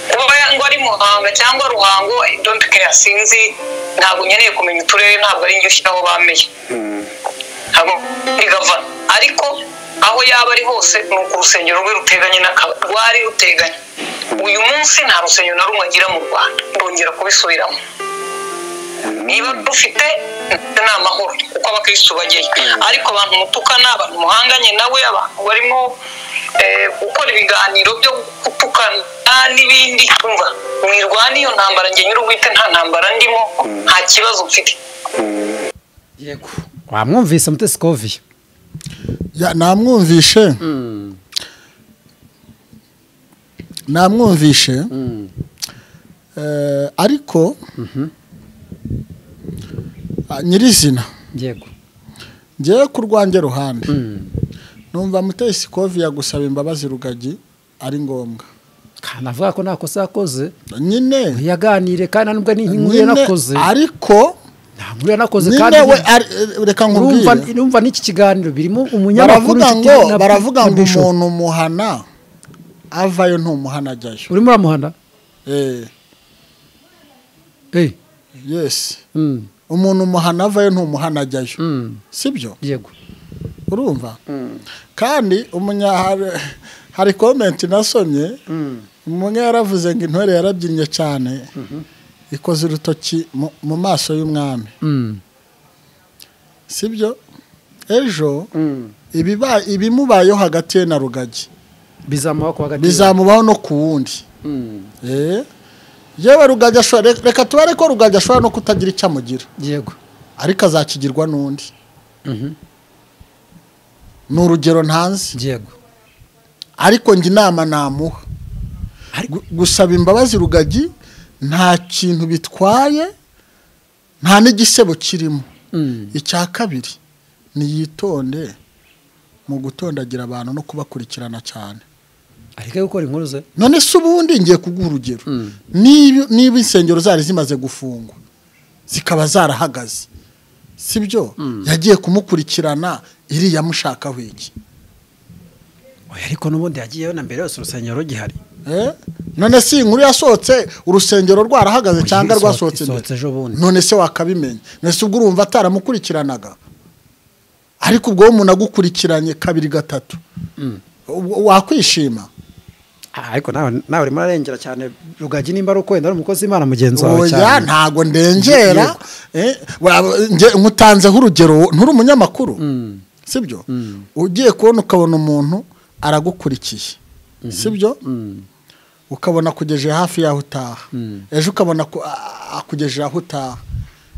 kuba ngo ari muhanga cyangwa ruhango donti keya sinzi ntabwo nkeneye kumenya uturere ntabwo ari njye ushyiraho bameye Mm, ntabwo ari gavana ariko aho yaba ari hose ni uku urusengero rwe ruteganye n'aka- rwari ruteganye uyu munsi nta rusengero na rumwe agira mu rwanda ndongera kubisubiramo niba rufite ndetse ni amahoro kuko abakirisitu bajyayo ariko abantu mutukana abantu muhanganye nawe abantu barimo eh, gukora ibiganiro byo gutukana n'ibindi twumva mwirwana iyo ntambara njye nyir'ubwite nta ntambara ndimo nta kibazo mfite mm, yego wamwumvise mutesi kovi Ya, namwumvishe namwumvishe eh, ariko ah, nyirizina yego ngewe ku rwanjye ruhande numva mutesi kovi yagusaba imbabazi rugagi ari ngombwa kanavuga ko nta kosa yakoze nyine yaganire kandi nubwo ni inkuru nyine, yanakoze ariko nta nkuru yanakoze kandi nyine we ari- reka urumva nkubwire urumva n'iki kiganiro birimo umunyamakuru baravuga ufite ngo na- baravuga na ngo Bishop. umuntu umuhana avayo ntumuhana ajyayo urimo uramuhana Eh, Eh, yes mm, umuntu umuhana avayo ntumuhana ajyayo mm, sibyo yego urumva kandi umunya hari- hari komenti nasomye umwe yaravuze ngo intore yarabyinnye cyane ikoze urutoki mu- mu maso y'umwami Mm, sibyo ejo mm. ibiba- ibimubayeho hagati ye na rugagi bizamuha ku wa gatatu bizamubaho no ku wundi Mm, Eh, yewe rugagi ashobora re- reka tubare ko rugagi ashobora no kutagira icyo amugira yego ariko azakigirwa n'undi Mhm. ni urugero ntanzi yego ariko njye inama namuha Ariko- Gu- gusaba imbabazi rugagi nta kintu bitwaye nta n'igisebo kirimo Mm, icya kabiri niyitonde mu gutondagira abantu no kubakurikirana cyane areke gukora inkuru ze none se ubundi ngiye kuguha urugero Mm. niba niba insengero zari zimaze gufungwa zikaba zarahagaze si byo yagiye kumukurikirana iriya mushakaho iki oya ariko n'ubundi yagiyeyo na mbere yose urusengero rugihari Eh? none se iyi nkuru yasohotse urusengero rwarahagaze cyangwa Isohotse- rwasohotse isohotse mbere? ejo bundi none se wakabimenya none se ubwo urumva ataramukurikiranaga ariko ubwo umuntu agukurikiranye kabiri gatatu Mm. Ubwo wakwishima Ah, ariko nawe nawe urimo arengera cyane rugagi nimba ari ukwenda ari umukozi w'imana mugenzi wawe oya cyane ntago ndengera eh, wa- nge- nkutanzeho urugero nturi umunyamakuru Mm, sibyo Mm. ugiye kubona ukabona umuntu aragukurikiye sibyo mm, ukabona akugejeje hafi y'aho utaha Mm. ejo ukabona aku- a- akugejeje aho utaha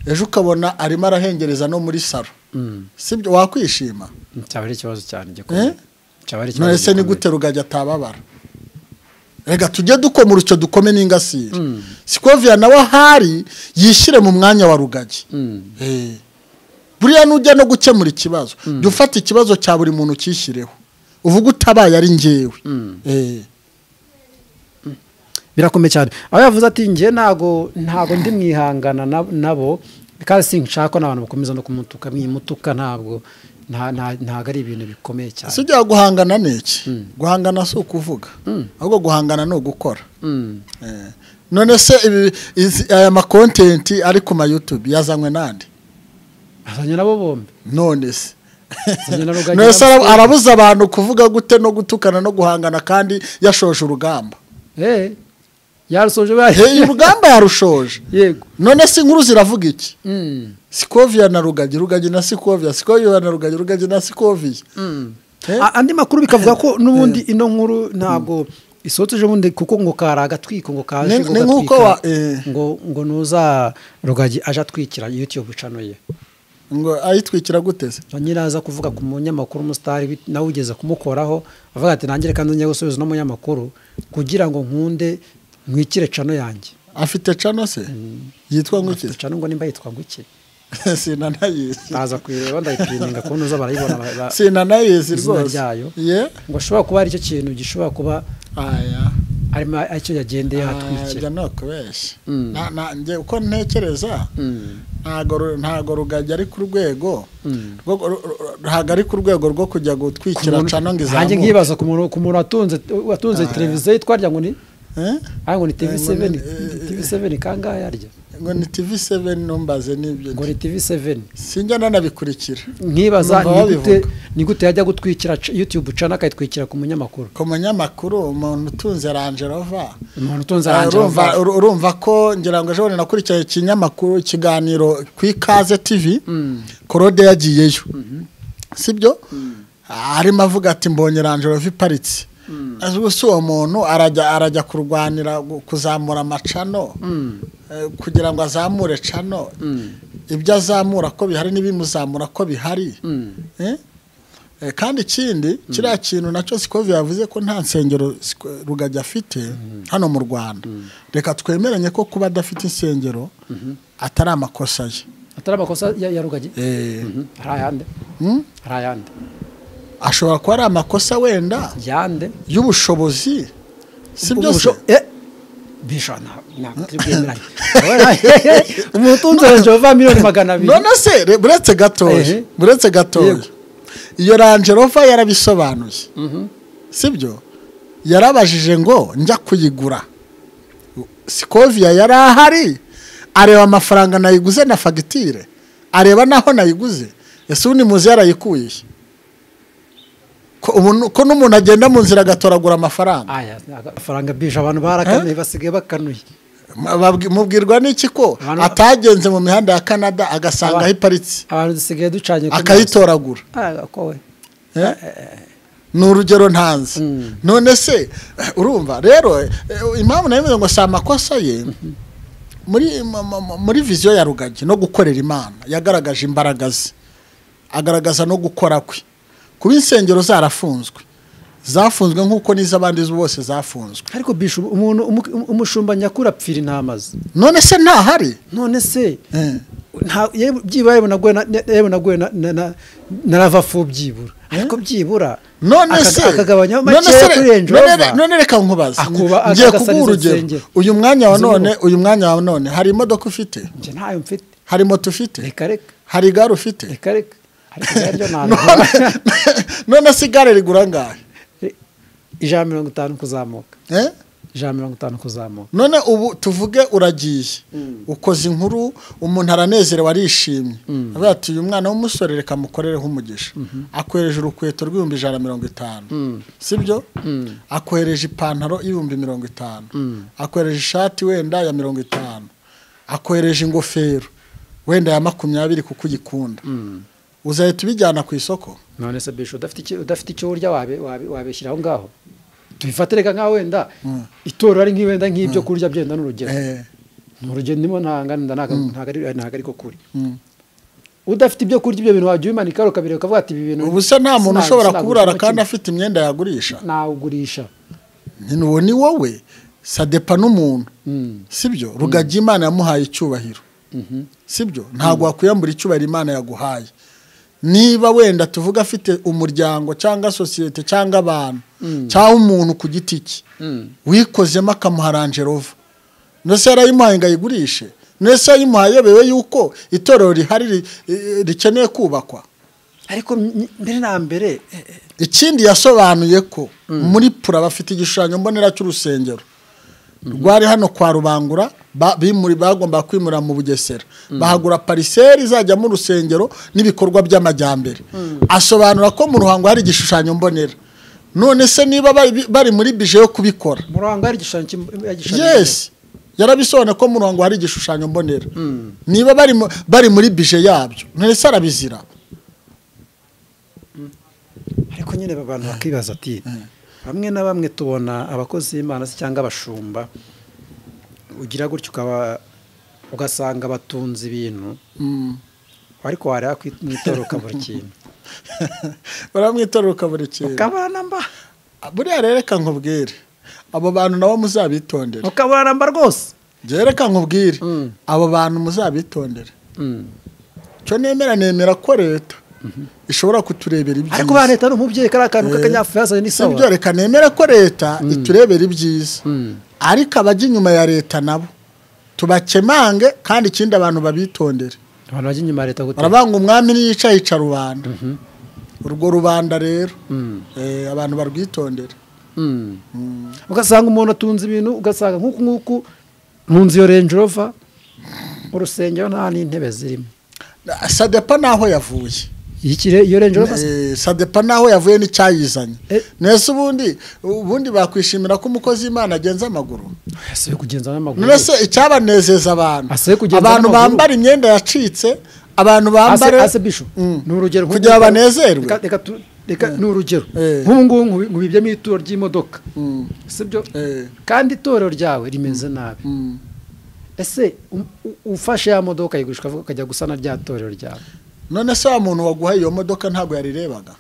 ejo ukabona arimo arahengereza no muri saro mm. sibyo wakwishima cyaba ari ikibazo cyane gikomeye Eh? cyaba ari ikibazo none se ni gikomeye. gute rugagi atababara reka tujye dukomora icyo dukome n'ingasire sikoviya nawe ahari yishyire mu mwanya wa rugagi Mm, Eh. buriya nujya no gukemura ikibazo jya ufata ikibazo cya buri muntu ukishyireho uvuga utabaye ari ngewe Mm. Eh. birakomeye cyane aho yavuze ati njye ntago ntago ndi mwihangana na- nabo kandi sinshaka ko n'abantu bakomeza no kumutuka mwimutuka ntabwo nta- nta- ntabwo ari ibintu bikomeye cyane ese ujya guhangana ni iki guhangana si ukuvuga ahubwo guhangana ni ugukora Mm. Eh, none se ibi- izi- aya makontenti ari ku mayutube yazanywe n'andi azanye nabo bombi none se Azanye na Rugagi none se na ara- Museveni. arabuza abantu kuvuga gute no gutukana no guhangana kandi yashoje urugamba Eh, yarusoje Eh, bahe urugamba yarushoje yego none se inkuru ziravuga iki Mm. sikovia na rugagi rugagi na sikovia sikovia na rugagi rugagi na sikovia Eh? A- andi makuru bikavuga ko n'ubundi ino nkuru ntabwo isoteje ubundi kuko ngo kari agatwiko ngo kaje Ni- ngo ni nk'uko gatwika, wa- eh. ngo ngo nuza rugagi aje atwikira youtube channel ye ngo ayitwikira guteze nyiraza kuvuga ku munyamakuru umusitari bit- nawe ugeze kumukoraho avuga ati nangire kandi njya gusubiza uno munyamakuru kugira ngo nkunde mwikire cano yanjye afite cano se yitwa ngukiza cano ngo nimba yitwa nguki sinanayizi naza kuyireba ndayipininga kubona uza barayibona ba- ba- sinanayizi izina rwose ryayo. ye ngo ashobora kuba ari cyo kintu gishobora kuba aya arimo aricyo yagendeye hatwikira ajya no kubeshya Mm. Na- na- njye uko ntekereza Mm. ntago ru- ntago rugagi ari ku rwego Mm. rwo- ru- ru- ntago ari ku rwego rwo kujya gutwikira cano ngo hanjye izamuke nkibaza ku muntu ku muntu watunze watunze televiziyo yitwa rya ngo ni Eh? ah, ngo ni tv Eh, ngo seven ni- eh, tv seven kangahe arya ngo ni tv seven numbaze n'ibyo ngo ni tv seven sinjya nanabikurikira nkibaza Numva ni gute babivuga. ni gute yajya gutwikira c- youtube cana akayitwikira ku munyamakuru ku munyamakuru umuntu utunze rangerova umuntu utunze Ah, aranje urumva uru- urumva ko ngira ngo ejo bundi nakurikiye ikinyamakuru ikiganiro ku ikaze tv korode yagiyeyo sibyo Ah, arimo avuga ati mbonye rangerova iparitse Azi gusa uwo muntu arajya arajya kurwanira gu- kuzamura amacano eh, kugira ngo azamure cano ibyo azamura ko bihari n'ibimuzamura ko bihari Eh? Eh, kandi ikindi kiriya kintu nacyo sikovi yavuze ko nta nsengero Siko- rugagi afite hano mu rwanda reka twemeranye ko kuba adafite insengero atari amakosa ye atari amakosa ya, ya rugagi Eh, Mhm. hari ayande Mm? hari ayande ashobora kuba ari amakosa wenda yande y'ubushobozi si Ubwo byo se busho- eh, bisho nta- ntabwo turi bwemeranye umuntu utunze aranje bava miliyoni magana abiri none se re- buretse gatoya Ehe. buretse gatoya Yego. iyo rangerova yarabisobanuye Mhm. sibyo yarabajije ngo njya kuyigura sikoviya yari ahari areba amafaranga nayiguze na fagitire areba n'aho nayiguze ese ubundi muzi yarayikuye he? ko umuntu- ko n'umuntu agenda mu nzira agatoragura amafaranga aya amafaranga bisho abantu barakanuye basigaye bakanuye Babwi- mubwirwa n'iki ko Abantu- atagenze mu mihanda ya canada agasanga aho Abantu- iparitse abantu dusigaye ducanye ku maso. akayitoragura Ah, ko we. Eh? ni urugero ntanzi none se urumva rero eh, impamvu nayo ngo si amakosa ye muri mu- mu- muri viziyo ya rugagi no gukorera imana yagaragaje imbaraga ze agaragaza no gukora kwe kuba insengero zarafunzwe zafunzwe nk'uko n'iz'abandi bose zafunzwe ariko bisho umuntu umu- umu- umushumba nyakuri apfira intamazi none se ntahari none se Eh. nta yewe- byibura yewe naguye na- na- yewe naguye na- na- na- narava fu byibura ariko byibura none akaga- se akagabanyaho none makeya se- kuri range none- rover none reka nkubaze Akuba- ngiye agasaniza kuguha urugero insengero. uyu mwanya wa Izo none nyubako. uyu mwanya wa none hari imodoka ufite njye ntayo mfite hari moto ufite reka reka hari igare ufite reka reka ariko rero none ntabwo none se igare rigura angahe ijana na mirongo itanu kuzamuka Eh? ijana na mirongo itanu kuzamuka none ubu tuvuge uragiye ukoze inkuru umuntu aranezerewe arishimye avuga ati uyu mwana w'umusore reka mukorereho umugisha akohereje urukweto rw'ibihumbi ijana na mirongo itanu sibyo akohereje ipantaro y'ibihumbi mirongo itanu akohereje ishati wenda ya mirongo itanu akohereje ingofero wenda ya makumyabiri kuko uyikunda uzahita ubijyana ku isoko none se bisho udafite icyo- udafite icyo urya wabe- wabe- wabeshyira aho ngaho tubifate reka nkaho wenda itorero ari nk'iwenda nk'ibyo kurya byenda n'urugero Eh, ni urugendo ndimo ntanga ntabwo ntabwo ariko kuri udafite ibyo kurya ibyo bintu wajya ubimanikaho ukabireba ukavuga ati ibi bintu ubu se nta muntu sina- ushobora sinagurishamo kuburara kandi kimwe." afite imyenda yagurisha nawugurisha nyine uwo ni wowe sadepa n'umuntu Mm. sibyo rugagi imana yamuhaye icyubahiro sibyo ntabwo wakwiyambura icyubahiro imana yaguhaye niba wenda tuvuga afite umuryango cyangwa sosiyete cyangwa abantu cyangwa umuntu ku giti cye wikozemo akamuha rangerova ndetse yarayimuhaye ngo ayigurishe ndetse yayimuhaye yebewe yuko itorero rihari ri- eh, rikeneye kubakwa ariko m- mbere na mbere eh, eh, ikindi yasobanuye ko muri pura bafite igishushanyo mbonera cy'urusengero rwari hano kwa rubangura ba- bimuri bagomba kwimura mu bugesera bahagura pariseri izajyamo urusengero n'ibikorwa by'amajyambere asobanura ko mu ruhango hari igishushanyo mbonera none se niba bari bari muri bije yo kubikora mu ruhango hari igishushanyo cy'im- igishushanyo yes yarabisobanuye ko mu ruhango hari igishushanyo mbonera niba bari mu- bari muri bije yabyo none se arabizira cy'imana. ariko nyine aba bantu bakibaza ati bamwe na bamwe tubona abakozi b'imana se cyangwa abashumba ugira gutyo ukaba ugasanga batunze ibintu ariko wareba mwitoroka buri kintu baramwitorera ukabura ikintu ukabana mba buriya rero reka nkubwire abo bantu nabo muzabitondere ukabana mba rwose njyewe reka nkubwire Mm. abo bantu muzabitondere Mm. icyo nemera nemera ko leta ishobora kuturebera ibyiza ariko ba leta ni umubyeyi kariya kantu Eh, k'akanyafuriyazanye n'isawa nibyo reka nemera ko leta iturebera ibyiza ariko abajya inyuma ya leta nabo tubakemange kandi ikindi abantu babitondere abantu bajya inyuma ya leta gute barabanga umwami niyica yica rubanda urwo rubanda rero eh, abantu barwitondere Mm. ugasanga umuntu atunze ibintu ugasanga nk'uku nk'uku mu nzu iyo renji rova urusengero nta n'intebe zirimo sadepa n'aho yavuye iyi kire iyo renji rova Eh, sadepa naho yavuye n'icyayizanye Eh. nese ubundi ubundi bakwishimira ko umukozi w'imana agenza amaguru asabye kugenza n'amaguru nese icyabanezeza abantu Asabye kugenza abantu n'amaguru. bambara imyenda yacitse abantu bambare ase bisho Mm. ni urugero nk'ubu- kugira banezerwe Reka- reka tu- reka ni urugero Eh. nk'ubu ngubu nkubi- nkubibyemo ituro ry'imodoka Mm. sibyo Eh. kandi itorero ryawe rimeze nabi Mm. ese u- u- ufashe ya modoka ayigurisha ukavuga ukajya gusana rya torero ryawe none se wa muntu waguhaye iyo modoka ntabwo yarirebaga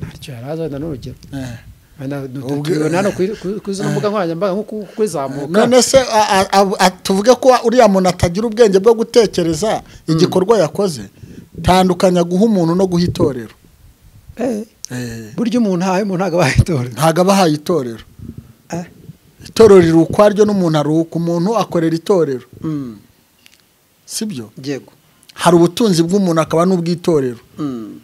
ntacyo yari azi wenda ni urugero Eh. wenda Ubwe- tubibona hano kuri- kuri kuri zino mbuga nkoranyambaga nko ku- kuzamuka none se a- a- a- a- tuvuge ko uriya muntu atagira ubwenge bwo gutekereza igikorwa yakoze tandukanya guha umuntu no guha itorero Eh, Eh, burya umuntu ahaye umuntu ntabwo abaye itorero ntabwo aba ahaye itorero Eh, itorero riri ukwaryo n'umuntu ari uko umuntu akorera itorero mm, sibyo yego hari ubutunzi bw'umuntu akaba n'ubw'itorero Mm,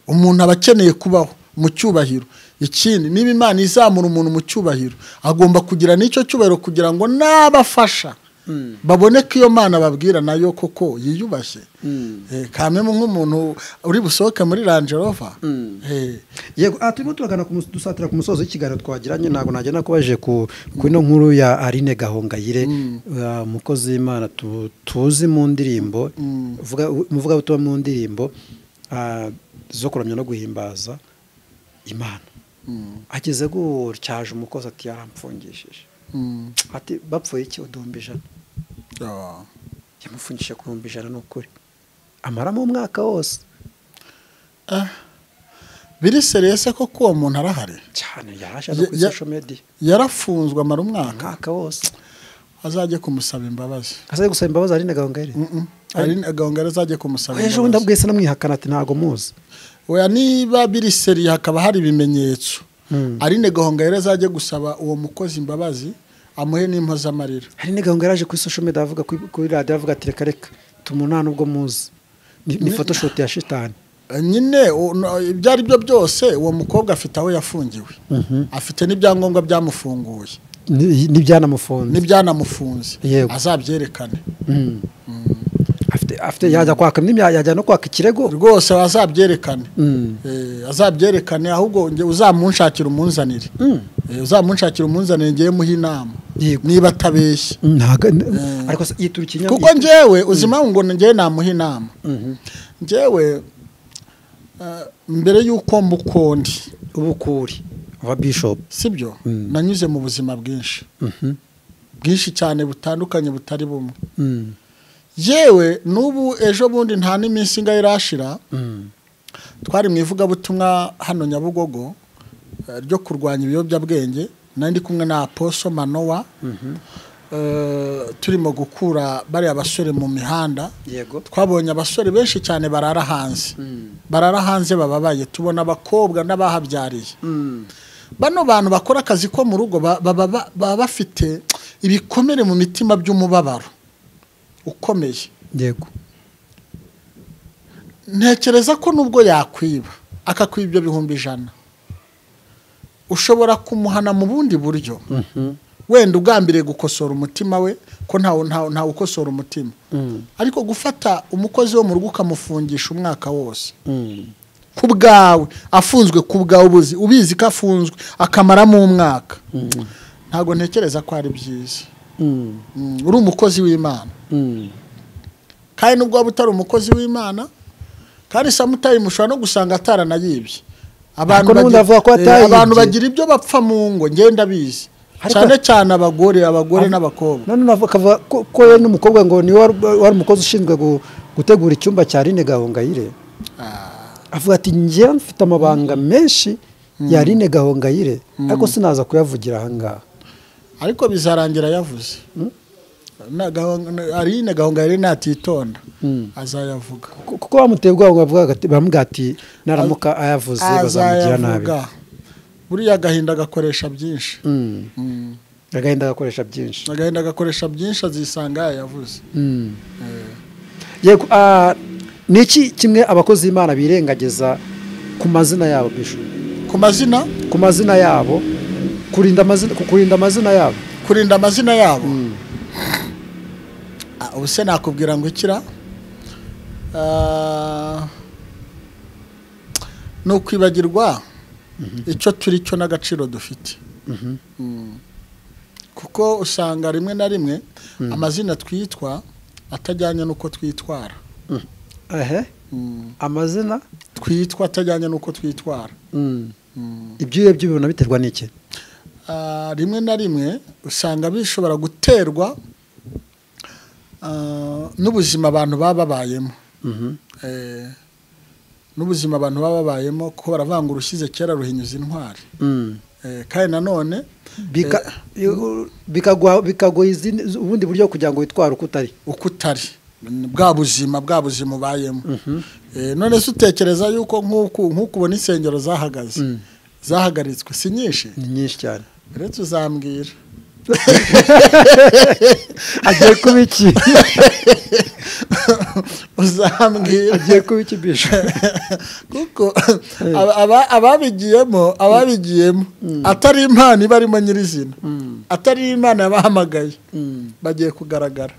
umuntu aba akeneye kubaho mu cyubahiro ikindi niba imana izamura umuntu mu cyubahiro agomba kugira n'icyo cyubahiro kugira ngo n'abafasha mm, babone ko iyo mana babwira nayo koko yiyubashye mm, Eh, kamwe nk'umuntu uri busohoke muri rangerova mm. yego aha turimo turagana ku mus- dusatira ku musozo w'ikiganiro twagiranye ntabwo nagenda kubajije ku ku ino nkuru ya Aline Gahongayire uh, umukozi w'Imana tu- tuzi mu ndirimbo Mm. uvuga- umuvugabutumwa mu ndirimbo uh, zo kuramya no guhimbaza Imana ageze gutyaje umukozi ati yarampfungishije ati bapfuye iki uduhumbi ijana yamufungishije ku bihumbi ijana ni ukuri amaramo umwaka wose biri seriyese ko uwo muntu arahari cyane yaraje no kuri Ya- social media yarafunzwe amara umwaka umwaka wose azajye kumusaba imbabazi asabye gusaba imbabazi Aline Gahongayire ari agahongera azajye kumusaba ejo bundi imbabazi abwiye se namwihakana ati ntabwo muzi oya niba biri seri hakaba hari ibimenyetso Mm. arine gahongera azajye gusaba uwo mukozi imbabazi amuhe n'impozamarira hari n'igahunga yaraje kuri social media avuga kuri kuri radiyo avuga ati reka reka tumunana ubwo muzi ni ni photoshoot ya shitani Eh, nyine u- no, ibyo ari byo byose uwo mukobwa afite aho yafungiwe afite n'ibyangombwa byamufunguye Ni- n'ibyanamufunze n'ibyanamufunze Yego. azabyerekane Mm. afite afite yajya kwaka n'imya- yajya no kwaka ikirego rwose azabyerekane Mm. Eh, azabyerekane ahubwo nge uzamunshakira umunzanire Mm. Eh, uzamunshakira umunzanire ngewe muhe inama Yego. niba atabeshya Ntago- ariko se yitura ikinyabupfura kuko njyewe uzima ngo njyewe namuha inama njyewe eh, mbere y'uko mbukondi ubukuri wa bishop sibyo Mm. nanyuze mu buzima bwinshi Mhm. bwinshi cyane butandukanye butari bumwe Mm. yewe n'ubu ejo bundi nta n'iminsi ingahe irashira Mm. twari mu ivugabutumwa hano nyabugogo eh, ryo kurwanya ibiyobyabwenge nari ndi kumwe na aposo manowa Eh, turimo gukura bariya basore mu mihanda yego twabonye abasore benshi cyane barara hanze barara hanze bababaye tubona abakobwa n'abahabyariye Mm. bano bantu bakora akazi ko mu rugo ba- baba ba- baba bafite ibikomere mu mitima by'umubabaro ukomeye yego ntekereza ko nubwo yakwiba akakwiba ibyo bihumbi ijana ushobora kumuhana mu bundi buryo wenda ugambiriye gukosora umutima we ko ntawe ntawe ntawe ukosora umutima ariko gufata umukozi wo mu rugo ukamufungisha umwaka wose ku bwawe afunzwe ku bwawe ubuzi ubizi ko afunzwe akamaramo umwaka ntabwo ntekereza ko ari byiza Mm, uri umukozi w'imana kandi nubwo waba utari umukozi w'imana kandi samutayimu ushobora no gusanga ataranayibye abantu Ariko n'ubundi bagira- avuga ko eh, atayibye. abantu bagira ibyo bapfa mu ngo ngenda bizi Ariko- cyane cyane abagore abagore n'abakobwa none navuga akavuga ko ko we n'umukobwa ngo niwe wari wari umukozi ushinzwe gu- gutegura icyumba cya Rine Gahongayire avuga ati njyewe mfite amabanga menshi ya Rine Gahongayire ariko sinaza kuyavugira aha ngaha ariko bizarangira yavuze Na gahonga- na- arine gahunga yari natitonda azayavuga Ku- kuko bamuteye ubwoba ngo avuga ati- bamubwira ati naramuka ayavuze bazamugira nabi azayavuga buriya agahinda agakoresha byinshi Mm. Mm. agahinda agakoresha byinshi agahinda agakoresha byinshi azisanga yayavuze Yego, ah, ni iki kimwe abakozi b'imana birengagiza ku mazina yabo bishu ku mazina ku mazina yabo kurinda amazina ku- kurinda amazina yabo kurinda amazina yabo Ah, ubu se nakubwira ngo ikira Ah, ni ukwibagirwa icyo turi cyo n'agaciro dufite Mm. kuko usanga rimwe na rimwe amazina twitwa atajyanye n'uko twitwara ehe Mm. amazina twitwa atajyanye n'uko twitwara ibyuya by'ibintu biterwa n'iki Ah, rimwe na rimwe usanga bishobora guterwa ah, n'ubuzima abantu baba babayemo Eh, n'ubuzima abantu baba babayemo ko baravuga ngo urushyize kera ruhinyuza intwari Eh, kandi nanone Bika- yo- bikagwa bikagoye izindi- ubundi buryo kugira ngo witware uko utari uko utari ni bwa buzima bwa buzima ubayemo Eh, none se utekereza yuko nk'uku nk'uku ubona insengero zahagaze zahagaritswe si nyinshi ni nyinshi cyane uretse uzambwira agiye kuba iki uzambwira agiye kuba iki bishu kuko aba- aba- ababigiyemo ababigiyemo atari impano iba arimo nyirizina atari imana yabahamagaye bagiye kugaragara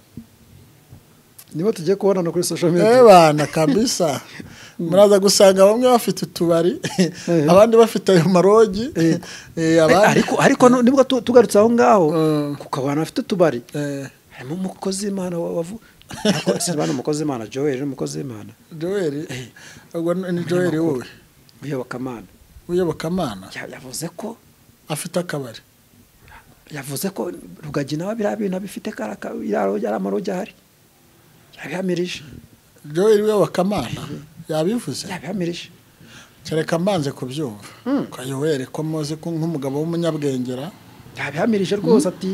nibo tugiye kubonana kuri social media ebana kabisa muraza gusanga bamwe bafite utubari Eh. abandi bafite ayo marogi Eh. eh, abandi- ariko ariko no- nibwo tu- tugarutse aho ngaho Mm. kuko abantu bafite utubari Eh, harimo umukozi w'imana wavuga umukozi w'imana joel ni umukozi w'imana joel ubwo ni joel wowe uyobokamana uyobokamana Ya- yavuze ko afite akabari yavuze ko rugagi nawe biriya bintu abifite karaka ari amarogi ahari yabihamirije joel uyobokamana yabivuze yabihamirije kereka mbanze kubyumva kayoweri ko muzi ko nk'umugabo w'umunyabwengera yabihamirije rwose ati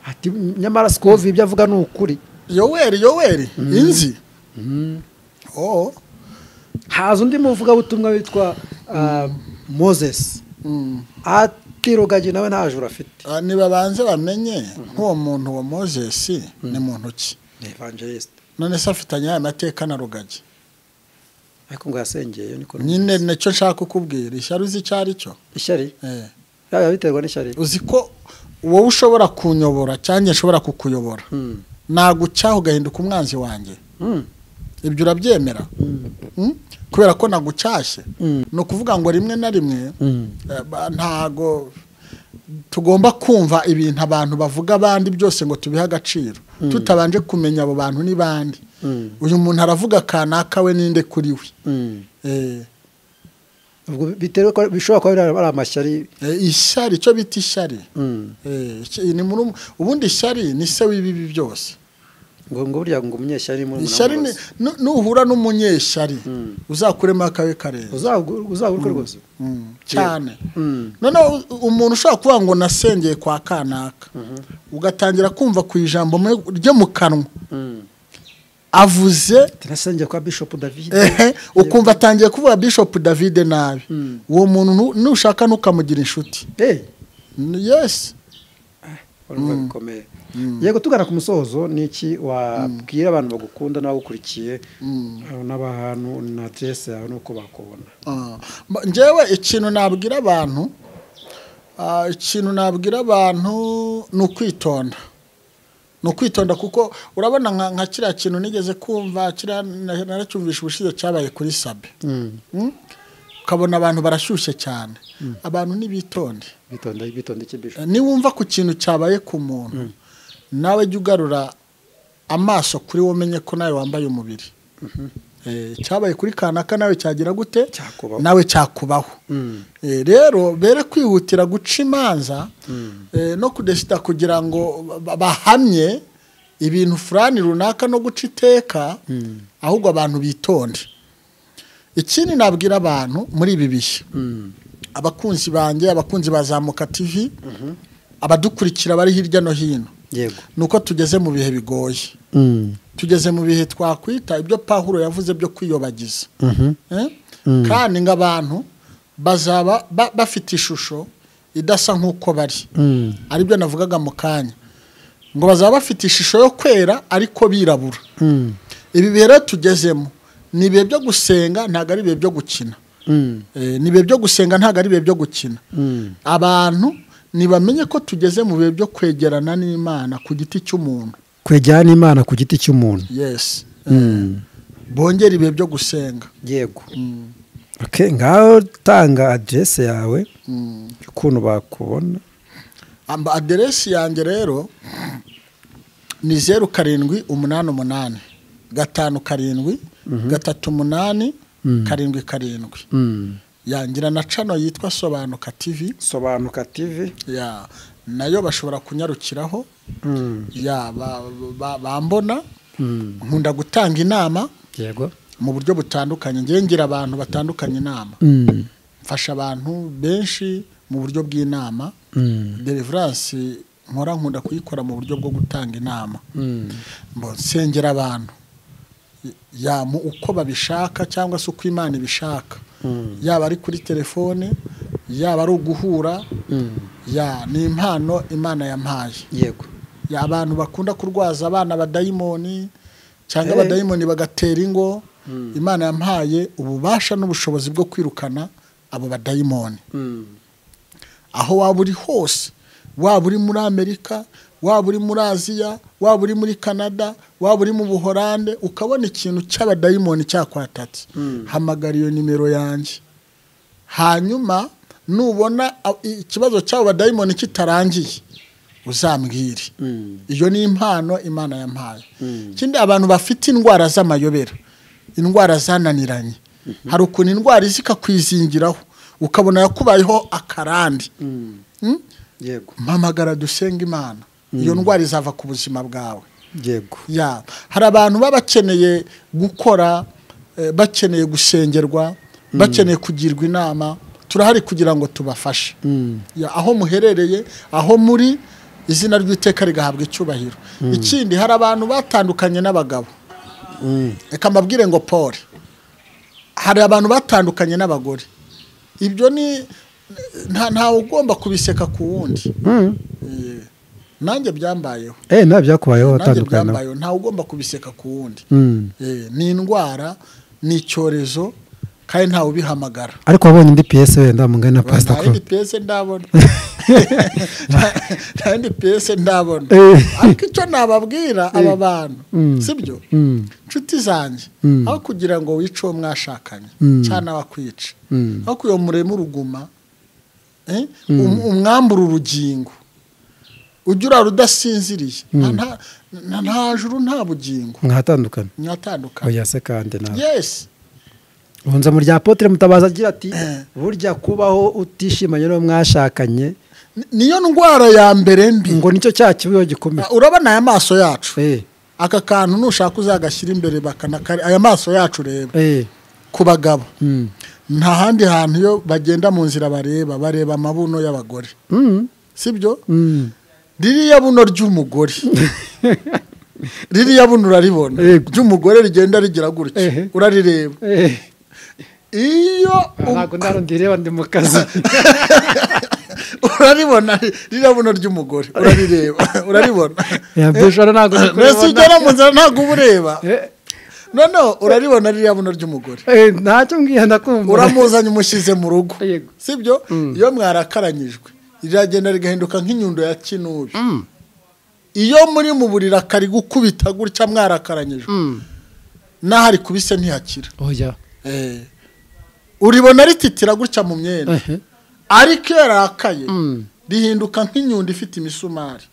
ati nyamara sikovi ibyo avuga ni ukuri yoweri yoweri inzi oh haza undi muvugabutumwa witwa ah, moses Mm. ati rugagi nawe nta juru afite Ah, nibabanze bamenye nk'uwo muntu wa moses ni muntu ki ni evangelisite none se afitanye aya mateka na rugagi ariko ngo yasengeye niko nyine nicyo nshaka kukubwira ishyari uzi icyo ari cyo ishyari Eh, yaba biterwa n'ishyari uzi ko wowe ushobora kunyobora cyangwa nshobora kukuyobora Mm. nagucaho ugahinduka umwanzi wanjye Mm. ibyo urabyemera Mm? kubera ko nagucashye Mm. ni ukuvuga ngo rimwe na rimwe Mm. eh, ba- ntago tugomba kumva ibintu abantu bavuga abandi byose ngo tubihe agaciro tutabanje kumenya abo bantu ni bandi Mm. uyu muntu aravuga kanaka we ninde kuri we Mm. Eh, ubwo biterwa ko bishobora kuba biri- ari amashyari eh, ishyari icyo bita ishyari Mm. Eh, iki- ni muri um- ubundi ishyari ni se w'ibibi byose ngo ngo burya ngo umunyeshyari muri ishyari ni- nu- nuhura n'umunyeshyari uzakuremo akawe kareza uzaguruka rwose Mm, cyane Mm. noneho u- umuntu ushobora kuvuga ngo nasengeye kwa kanaka ugatangira kumva ku ijambo mu- ryo mu kanwa Mm. avuze tunasengeye kwa bishop david ehe, ukumva atangiye kuvuga bishop david nabi uwo muntu nu- nushaka ntukamugira inshuti Eh, N- yes urumva bikomeye yego tugana ku musozo ni iki wabwira abantu bagukunda n'abagukurikiye eh, n'abantu na aderese yawe n'uko bakubona Ah, ma- njyewe ikintu nabwira abantu ah, ikintu nabwira abantu ni ukwitonda ni ukwitonda kuko urabona nka nka kiriya kintu nigeze kumva kiriya na- naracyumvisha ubushize cyabaye kuri sabe Mm? ukabona abantu barashyushye cyane abantu ntibitonde bitonda bitonda iki bisho niwumva ku kintu cyabaye ku muntu nawe jya ugarura amaso kuri wowe umenye ko nawe wambaye umubiri Eh, cyabaye kuri kanaka nawe cyagira gute Cyakubaho. nawe cyakubaho Eh, rero bere kwihutira guca imanza eh, no kudesida kugira ngo ba- bahamye ibintu furani runaka no guca iteka ahubwo abantu bitonde ikindi nabwira abantu muri ibi bihe abakunzi banjye abakunzi ba zamuka tv abadukurikira bari hirya no hino yego ni uko tugeze mu bihe bigoye tugeze mu bihe twakwita ibyo pahuro yavuze byo kwiyobagiza Eh? kandi nk'abantu bazaba ba- bafite ishusho idasa nk'uko bari aribyo navugaga mu kanya ngo bazaba bafite ishusho yo kwera ariko birabura ibi bihe rero tugezemo ni ibihe byo gusenga ntabwo ari ibihe byo gukina Eh, ni ibihe byo gusenga ntabwo ari ibihe byo gukina abantu ntibamenye ko tugeze mu bihe byo kwegerana n'imana ku giti cy'umuntu kwegera n'imana ku giti cy'umuntu yes bongera ibihe byo gusenga yego Ok, ngaho tanga aderese yawe ukuntu bakubona Amba- aderesi yanjye rero ni zeru karindwi umunani umunani gatanu karindwi gatatu umunani karindwi karindwi yangira na cano yitwa sobanuka tv sobanuka tivi ya nayo bashobora kunyarukiraho ya ba- ba- bambona nkunda gutanga inama yego mu buryo butandukanye ngewe ngira abantu batandukanye inama mfasha abantu benshi mu buryo bw'inama deliverance nkora nkunda kuyikora mu buryo bwo gutanga inama Mbo- nsengera abantu ya mu uko babishaka cyangwa se uko imana ibishaka yaba ari kuri telefone yaba ari uguhura ya ni impano imana yampaye yego ya abantu bakunda kurwaza abana abadayimoni cyangwa Hey. abadayimoni bagatera ingo imana yampaye ububasha n'ubushobozi bwo kwirukana abo badayimoni aho waba uri hose waba uri muri amerika waba uri muri aziya waba uri muri canada waba uri mu buhorande ukabona ikintu cy'abadayimoni cyakwatatse hamagara iyo nimero yanjye hanyuma nubona a- ikibazo cy'abo badayimoni kitarangiye uzambwire iyo ni impano imana yampaye ikindi abantu bafite indwara z'amayobera indwara zananiranye hari ukuntu indwara iza ikakwizingiraho ukabona yakubayeho akarande Mm? yego mpamagara dusenga imana iyo ndwara izava ku buzima bwawe yego ya hari abantu baba bakeneye gukora eh, bakeneye gusengerwa bakeneye kugirwa inama turahari kugira ngo tubafashe Ya, aho muherereye aho muri izina ry'iteka rigahabwa icyubahiro ikindi hari abantu batandukanye n'abagabo reka mbabwire ngo pole hari abantu batandukanye n'abagore ibyo ni nta- ntawe ugomba kubiseka ku wundi Eh, nanjye byambayeho eh nta byakubayeho nanjye watandukana byambayeho ntawe ugomba kubiseka ku wundi Mm. Eh, ni indwara ni icyorezo kandi ntawe ubihamagara ariko wabonye indi piyese wenda mungana na pasita nta yindi kuro piyese ndabona Nta- nta yindi piyese ndabona Eh. ariko icyo nababwira aba bantu sibyo inshuti zanjye aho kugira ngo wice uwo mwashakanye cyangwa nawe akwica aho kuyomuremo uruguma eh, um- umwambura urugingo ujya urara udasinziriye Nta- nta- nta- nta juru nta bugingo mwatandukana mwatandukanye oya se kandi nawe yesi unza mu rya potere mutabaza agira ati Eh. burya kubaho utishimanye n'uwo mwashakanye Ni- niyo ndwara ya mbere mbi ngo nicyo cya kibuye gikomeye Ah, urabona aya maso yacu eh aka kantu nushaka uzagashyira imbere bakanakari aya maso yacu reba eh ku bagabo Mm. nta handi hantu iyo bagenda mu nzira bareba bareba amabuno y'abagore Mm. sibyo Mm. ririya buno ry'umugore ririya buno uraribona Yego. ry'umugore rigenda rigira gutya Ehe. urarireba eh iyo ntabwo ndarundi reba ndi mu kazi uraribona ririya buno ry'umugore urarireba uraribona Ya, Bishora ntabwo uri mbese kuribona. ugera mu nzira ntabwo uba ureba Eh, noneho uraribona ririya buno ry'umugore eh, ntacyo mbwiye ndakumva uramuzanye umushyize mu rugo Yego. sibyo iyo mwarakaranyijwe riragenda rigahinduka nk'inyundo ya kinubi iyo muri mu buriri akari gukubita gutya mwarakaranyijwe Mm. n'aho ari kubise ntihakira oya Eh. uribona rititira gutya mu myenda Ehe. ariko iyo yarakaye Mm. rihinduka nk'inyundo ifite imisumari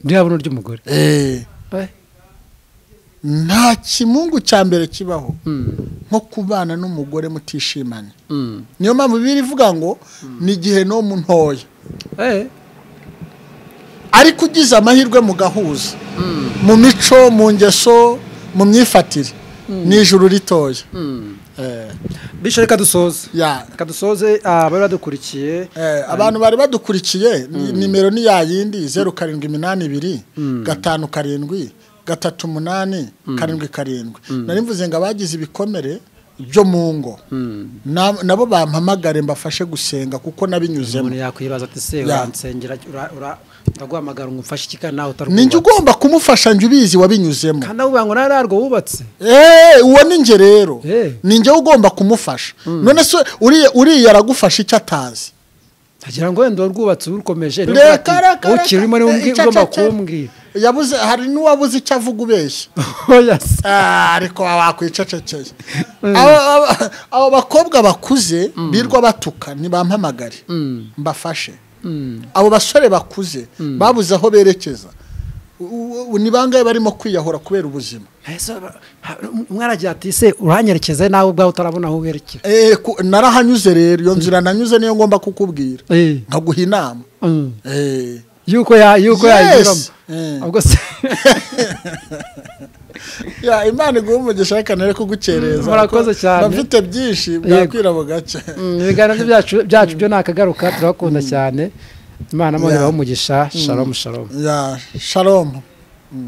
ririya buno ry'umugore Eh, nta kimungu cya mbere kibaho mm, nko kubana n'umugore mutishimanye mm. niyo mpamvu bibiri ivuga ngo ni igihe no mu ntoya Eh, ariko ugize amahirwe mu gahuza mu mico mu ngeso mu myifatire ni ijuru ritoya Eh, bisho reka dusoze ya reka dusoze abari badukurikiye Eh, abantu bari badukurikiye ni- nimero ni ya yindi zeru karindwi iminani ibiri gatanu karindwi gatatu umunani karindwi karindwi nari mvuze ngo abagize ibikomere byo mu ngo na- nabo bampamagare mbafashe gusenga kuko nabinyuzemo umuntu yakwibaza ati se Ya. uransengera ura- ura- uraguhamagara ngo umfashe iki kandi nawe ni njye utarubatse ugomba kumufasha njye ubizi wabinyuzemo kandi aho ngo nawe narwo wubatse Eh, uwo ni njye rero Eh. ni njye ugomba kumufasha none se uriya- uriya aragufasha icyo atazi agira ngo wenda urwubatse urukomeje reka reka ukiri urimo niwe umbwi- Icyo- ugomba icyo- kumbwira yabuze hari n'uwabuze icyo avuga ubeshya oya se Ah, ariko wakwicecekeye abo bakobwa bakuze birwa batuka ntibampamagare mbafashe abo basore bakuze babuze aho berekeza U- u- ni bangahe barimo kwiyahura kubera ubuzima Ese aba- ha- umwe aragira ati se uranyerekeze nawe ubwawe utarabona aho werekera Eh, ku- narahanyuze rero iyo nzira nanyuze niyo ngomba kukubwira Eh, nkaguha inama mm. Eh. yuko ya- yuko Yes. yayinyuramo Eh. ubwo se Ya, imana iguha umugisha reka nere kugucereza Murakoze kuko cyane. mba mfite byinshi bwakwira bugacya Mm, ibiganiro byacu byacu byo nakagaruka turabakunda cyane imana mpamvu umugisha shalomu shalomu ya shalom